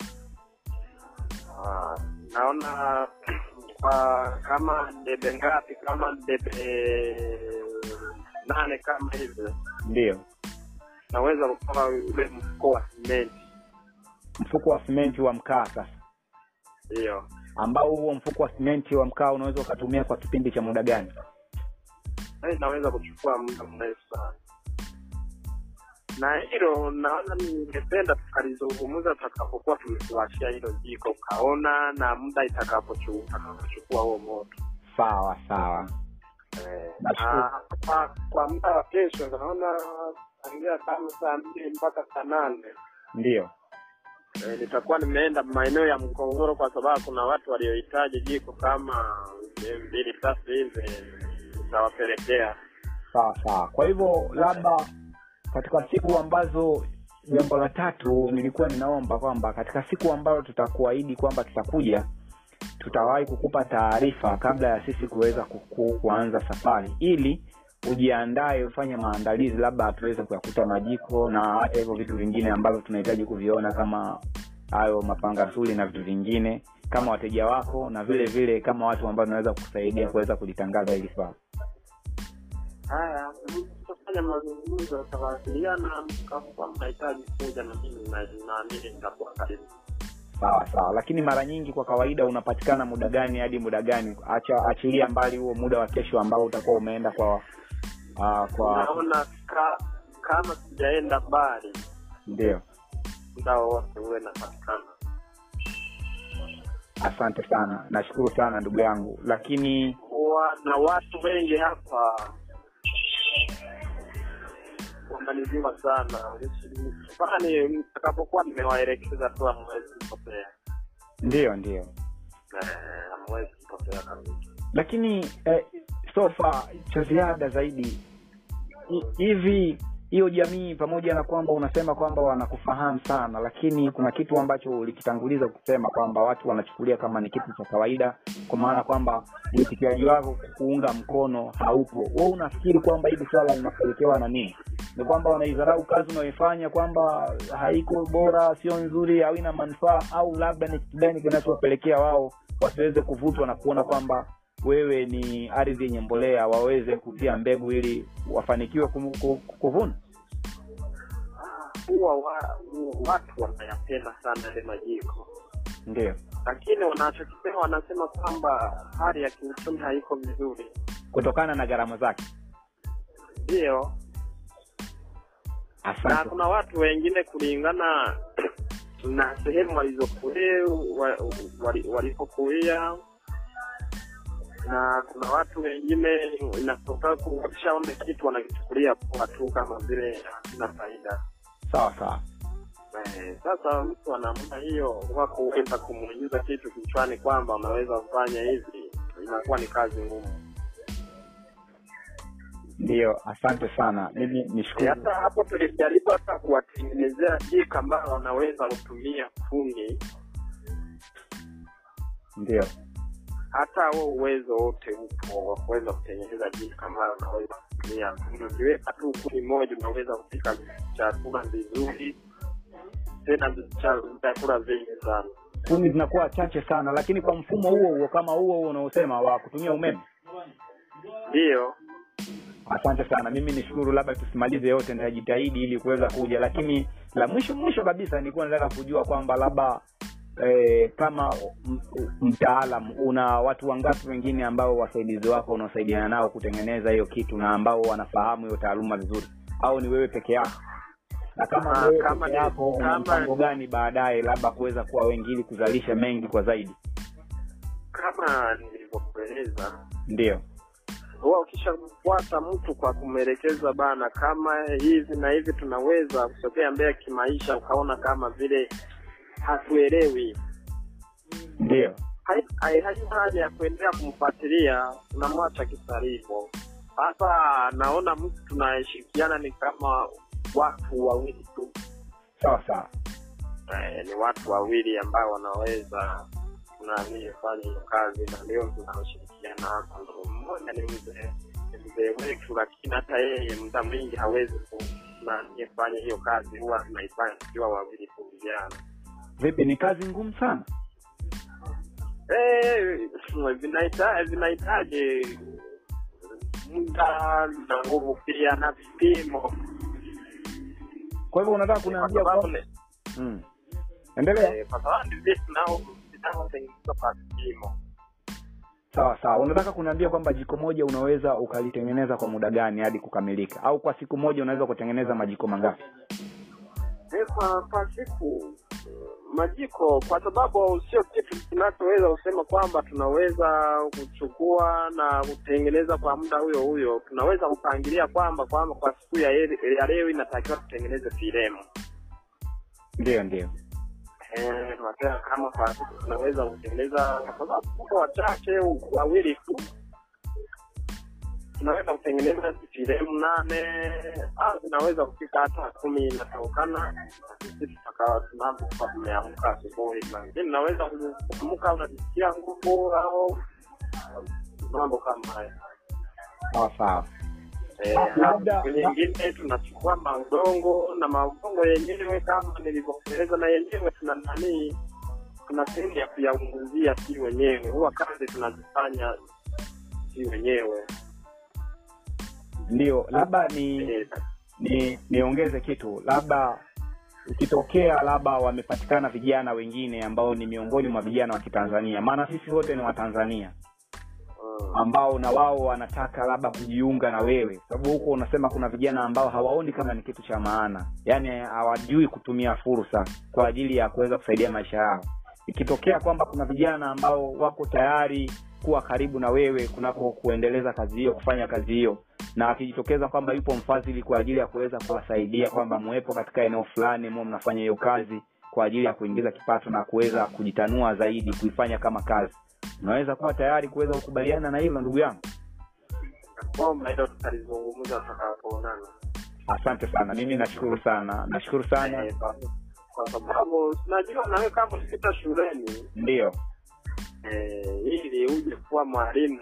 Ah, naona kwa kama debe ngapi kama debe nane kama hivyo ndio naweza kutoa ule mfuko wa simenti mfuko wa simenti wa mkaa sasa hiyo ambao huo mfuko wa simenti wa mkaa unaweza ukatumia kwa kipindi cha muda gani Yaani inaweza kuchukua muda mrefu sana na hilo naona ningependa tukalizungumza tutakapokuwa tumekuwashia hilo jiko ukaona na muda itakapochu- utakapochukua huo moto sawa sawa Eh, Nashukuru. na kwa, kwa muda wa kesho naona tangia kama saa mbili mpaka saa nane ndio Eh, nitakuwa nimeenda maeneo ya mkongoro kwa sababu kuna watu waliohitaji jiko kama mbili tatu hivi nitawapelekea sawa sawa kwa hivyo labda katika siku ambazo jambo la tatu nilikuwa ninaomba kwamba katika siku ambayo tutakuahidi kwamba tutakuja tutawahi kukupa taarifa kabla ya sisi kuweza kuku, kuanza safari ili ujiandae ufanye maandalizi labda tuweze kuyakuta majiko na hata hivyo vitu vingine ambavyo tunahitaji kuviona kama hayo mapangasuli na vitu vingine kama wateja wako na vile vile kama watu ambao tunaweza kukusaidia kuweza kulitangaza hili swala haya tutafanya mazungumzo tutawasiliana mkakuwa mnahitaji kuja na mimi na- naamini nitakuwa karibu sawa sawa lakini mara nyingi kwa kawaida unapatikana muda gani hadi muda gani acha achilia mbali huo muda wa kesho ambao utakuwa umeenda kwa uh, kwa naona ka, kama sijaenda mbali ndio muda wowote uwe napatikana asante sana nashukuru sana ndugu yangu lakini kuwa na watu wengi hapa kuangaliziwa sana fani mtakapokuwa nimewaelekeza tu amwezi kupotea ndio ndio Eh, hamwezi kupotea kabisa lakini eh, sofa cha ziada zaidi hi- hivi hiyo jamii pamoja na kwamba unasema kwamba wanakufahamu sana lakini kuna kitu ambacho ulikitanguliza kusema kwamba watu wanachukulia kama ni kitu cha kawaida kwa maana kwamba uitikiaji wako kuunga mkono haupo we unafikiri kwamba hili swala linapelekewa na nini ni kwamba wanaidharau kazi unayoifanya kwamba haiko bora sio nzuri haina manufaa au labda ni kitu gani kinachopelekea wao wasiweze kuvutwa na kuona kwamba wewe ni ardhi yenye mbolea waweze kutia mbegu ili wafanikiwe kum- ku- kuvuna huwa wa, watu wanayapenda sana yale majiko ndio lakini wanachokisema wanasema kwamba hali ya kiuchumi haiko vizuri kutokana na gharama zake ndio na asante kuna watu wengine kulingana na sehemu walizokulia wa- wali- walipokulia na kuna watu wengine inatoka wakishaona kitu wanakichukulia poa tu kama vile hakina faida sawa sawa Eh, sasa mtu anamna hiyo huwa kuweza kumuingiza kitu kichwani kwamba unaweza kufanya hivi inakuwa ni kazi ngumu ndio asante sana mimi Eh, nishukuru hata hapo tulijaribu hata kuwatengenezea jika ambayo wanaweza kutumia kuni ndio hata huo uwezo wote upo wa kuweza kutengeneza jika ambayo unaweza kutumia kuni ukiweka tu kuni moja unaweza kupika chakula vizuri tena cha- vyakula vingi sana kumi zinakuwa chache sana lakini kwa mfumo huo huo kama huo huo unaosema wa kutumia umeme ndiyo asante sana mimi nishukuru labda tusimalize yote nitajitahidi ili kuweza kuja lakini la mwisho mwisho kabisa nilikuwa nataka kujua kwamba labda eh, kama m- mtaalam una watu wangapi wengine ambao wasaidizi wako unaosaidiana nao kutengeneza hiyo kitu na ambao wanafahamu hiyo taaluma vizuri au ni wewe peke yako na kama Ah, wewe kama peke ni- yako una kama- mpango gani baadaye labda kuweza kuwa wengi ili kuzalisha mengi kwa zaidi kama nilivyokueleza ndio huwa ukishafuata mtu kwa kumwelekeza bana kama hivi na hivi tunaweza kusogea mbele kimaisha ukaona kama vile hatuelewi ndio hai- hai- haina haja ya kuendelea kumfuatilia unamwacha kisarivo sasa naona mtu tunayeshirikiana ni kama watu wawili tu sawa sawa eh, ni watu wawili ambao wanaweza nani fanya hiyo kazi na ndio tunaoshirikiana hapa Ndo mmoja ni mzee ni mzee wetu lakini hata yeye muda mwingi hawezi ku- nani fanya hiyo kazi huwa tunaifanya tukiwa wawili tu vijana vipi ni kazi ngumu sana Eh, vinahita- vinahitaji muda na nguvu pia na vipimo kwa hivyo unataka kwa kuniambia sababu kwamba ni- mm. endelea eh, kwa sababu ni vitu nao vinavyotengenezwa kwa vipimo sawa sawa unataka kuniambia kwamba jiko moja unaweza ukalitengeneza kwa muda gani hadi kukamilika au kwa siku moja unaweza kutengeneza majiko mangapi Eh, kwa kwa siku majiko kwa sababu sio kitu kinachoweza kusema kwamba tunaweza kuchukua na kutengeneza kwa muda huyo huyo tunaweza kupangilia kwamba kwamba kwa siku ya, ele- ya leo inatakiwa tutengeneze filemu ndio ndio Eh, tunasema kama kwa siku tunaweza kutengeneza kwa sababu tuko wachache wawili tu tunaweza kutengeneza filemu nane au zinaweza kufika hata kumi inatokana sisi tutakawa tunapokuwa tumeamka asubuhi lakini naweza kuamka unajisikia nguvu au mambo kama hayo sawa sawa Eh, Labda- siku nyingine tunachukua maudongo na maudongo yenyewe kama nilivyokueleza na yenyewe tuna nani tuna sehemu ya kuyaunguzia si wenyewe huwa kazi tunazifanya si wenyewe ndio labda ni Eh, ni niongeze kitu labda ikitokea labda wamepatikana vijana wengine ambao ni miongoni mwa vijana wa kitanzania maana sisi wote ni watanzania mm, ambao na wao wanataka labda kujiunga na wewe sababu huko unasema kuna vijana ambao hawaoni kama ni kitu cha maana yaani hawajui kutumia fursa kwa ajili ya kuweza kusaidia maisha yao ikitokea kwamba kuna vijana ambao wako tayari kuwa karibu na wewe kunako kuendeleza kazi hiyo kufanya kazi hiyo na akijitokeza kwamba yupo mfadhili kwa ajili ya kuweza kuwasaidia kwamba muwepo katika eneo fulani mu mnafanya hiyo kazi kwa ajili ya kuingiza kipato na kuweza kujitanua zaidi kuifanya kama kazi unaweza kuwa tayari kuweza kukubaliana na hilo ndugu yangu kwamba hilo tutalizungumza tutakapoonana asante sana mimi nashukuru sana nashukuru sana Eh, kwa- kwa sababu najua nawe kama ukipita shuleni ndio eh, ili uje kuwa mwalimu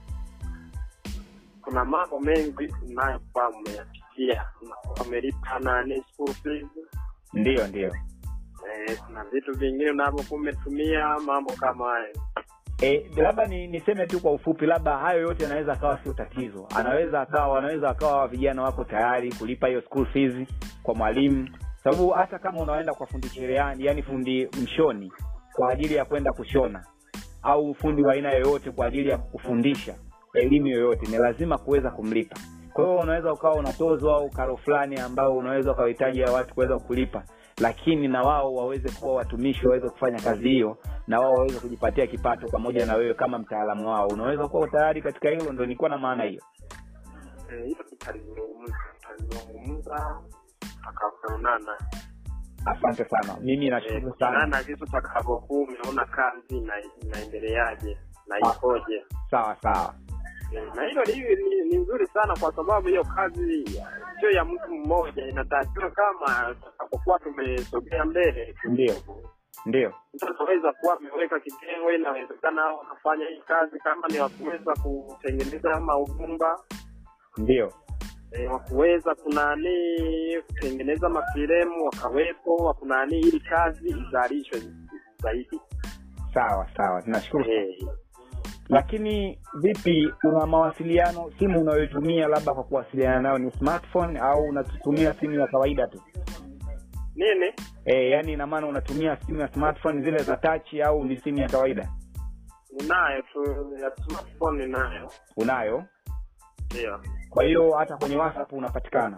kuna mambo mengi unayokuwa umeyapitia Unakuwa umelipa nani school fees ndio ndio eh, kuna vitu vingine unavyokuwa umetumia mambo kama hayo E, labda ni niseme tu kwa ufupi labda hayo yote yanaweza akawa sio tatizo anaweza akawa wanaweza akawa vijana wako tayari kulipa hiyo school fees kwa mwalimu sababu hata kama unaenda kwa fundi cherehani yani fundi mshoni kwa ajili ya kwenda kushona au fundi wa aina yoyote kwa ajili ya kufundisha elimu yoyote ni lazima kuweza kumlipa kwa hiyo unaweza ukawa unatozwa au karo fulani ambao unaweza ukawahitaji ya watu kuweza kulipa lakini na wao waweze kuwa watumishi waweze kufanya kazi hiyo na wao waweze kujipatia kipato pamoja na wewe kama mtaalamu wao unaweza kuwa tayari katika hilo ndo nilikuwa na maana hiyo Eh, hilo tutalizungumza tutalizungumza tutakapoonana asante sana mimi nashukuru sana sana vitu takavyokuwa umeona kazi na inaendeleaje na ikoje sawa sawa Eh, na hilo ni, ni, ni nzuri sana kwa sababu hiyo kazi sio ya mtu mmoja inatakiwa kama tutakapokuwa tumesogea mbele Ndio. ndio mtu ataweza kuwa ameweka kitengo inawezekana hao wakafanya hii kazi kama ni wakuweza kutengeneza maugumba ndio e, wakuweza kunani kutengeneza mafilemu wakawepo wakunani ili kazi izalishwe zaidi sawa sawa tunashukuru sana. Eh, lakini vipi una mawasiliano simu unayoitumia labda kwa kuwasiliana nayo ni smartphone au unatumia simu ya kawaida tu nini e, yani ina maana unatumia simu ya smartphone zile za touch au ni simu ya kawaida ninayo tu ya smartphone ninayo unayo ndio kwa hiyo hata kwenye whatsapp unapatikana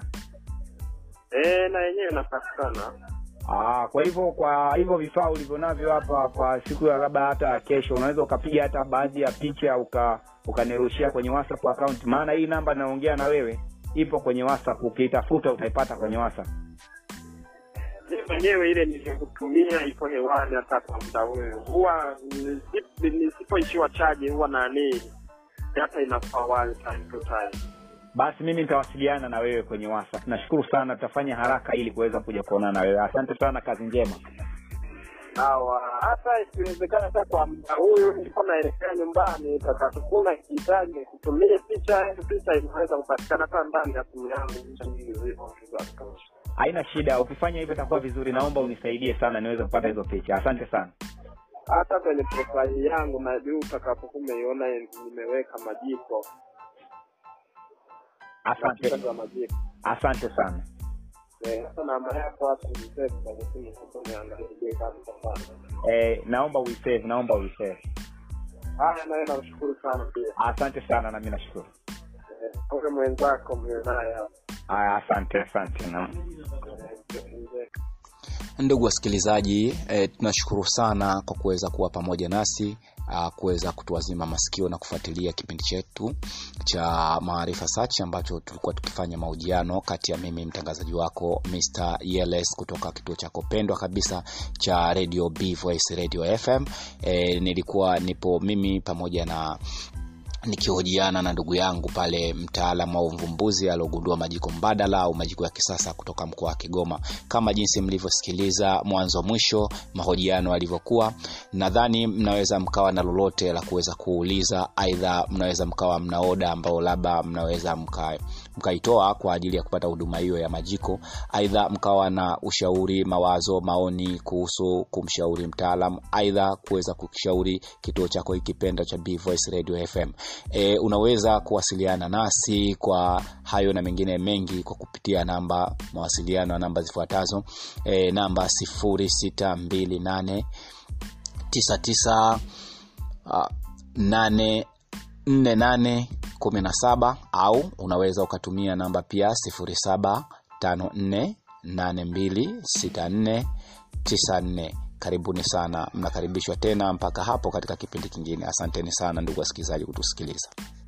e, na yenyewe inapatikana Aa, kwa hivyo kwa hivyo vifaa ulivyo navyo hapa kwa siku ya labda hata kesho unaweza ukapiga hata baadhi ya picha uka ukanirushia kwenye whatsapp account maana hii namba naongea na wewe ipo kwenye whatsapp ukiitafuta utaipata kwenye whatsapp mimi mwenyewe ile nilikutumia ipo hewani hata kwa muda huyo huwa nisi- nisipoishiwa chaji huwa nani data inakuwa one time to time basi mimi nitawasiliana na wewe kwenye whatsapp nashukuru sana tutafanya haraka ili kuweza kuja kuonana na wewe asante sana kazi njema sawa hata ikiwezekana hata kwa muda huyu nilikuwa naelekea nyumbani takatukuna kihitaji kutumia picha hiyo picha inaweza kupatikana hata ndani ya simu yangu picha nyingi zipo za kutosha haina shida ukifanya hivyo itakuwa vizuri naomba unisaidie sana niweze kupata hizo picha asante sana hata kwenye profile yangu na juu utakapokuwa umeiona nimeweka majiko picha asante za majiko asante sana Eh, sasa namba yako hapo nisave kwenye simu sasa niangalie kama tutafanya. eh, naomba uisave naomba uisave Haya nawe namshukuru sana pia. asante sana nami nashukuru Eh, Ule mwenzako mwe naye hapo. aya asante asante na Eh, mzee. ndugu wasikilizaji e, tunashukuru sana kwa kuweza kuwa pamoja nasi ah, kuweza kutuazima masikio na kufuatilia kipindi chetu cha maarifa search ambacho tulikuwa tukifanya mahojiano kati ya mimi mtangazaji wako Mr. Yeles kutoka kituo chako pendwa kabisa cha radio B Voice Radio FM e, nilikuwa nipo mimi pamoja na nikihojiana na ndugu yangu pale mtaalamu wa uvumbuzi aliogundua majiko mbadala au majiko ya kisasa kutoka mkoa wa kigoma kama jinsi mlivyosikiliza mwanzo mwisho mahojiano yalivyokuwa nadhani mnaweza mkawa na lolote la kuweza kuuliza aidha mnaweza mkawa mna oda ambao labda mnaweza mka mkaitoa kwa ajili ya kupata huduma hiyo ya majiko aidha mkawa na ushauri mawazo maoni kuhusu kumshauri mtaalam aidha kuweza kukishauri kituo chako ikipenda cha B Voice Radio FM e, unaweza kuwasiliana nasi kwa hayo na mengine mengi kwa kupitia namba mawasiliano ya namba zifuatazo e, namba 0628 99 uh, 8 48 17 au unaweza ukatumia namba pia 0754 8264 94 karibuni sana mnakaribishwa tena mpaka hapo katika kipindi kingine asanteni sana ndugu wasikilizaji kutusikiliza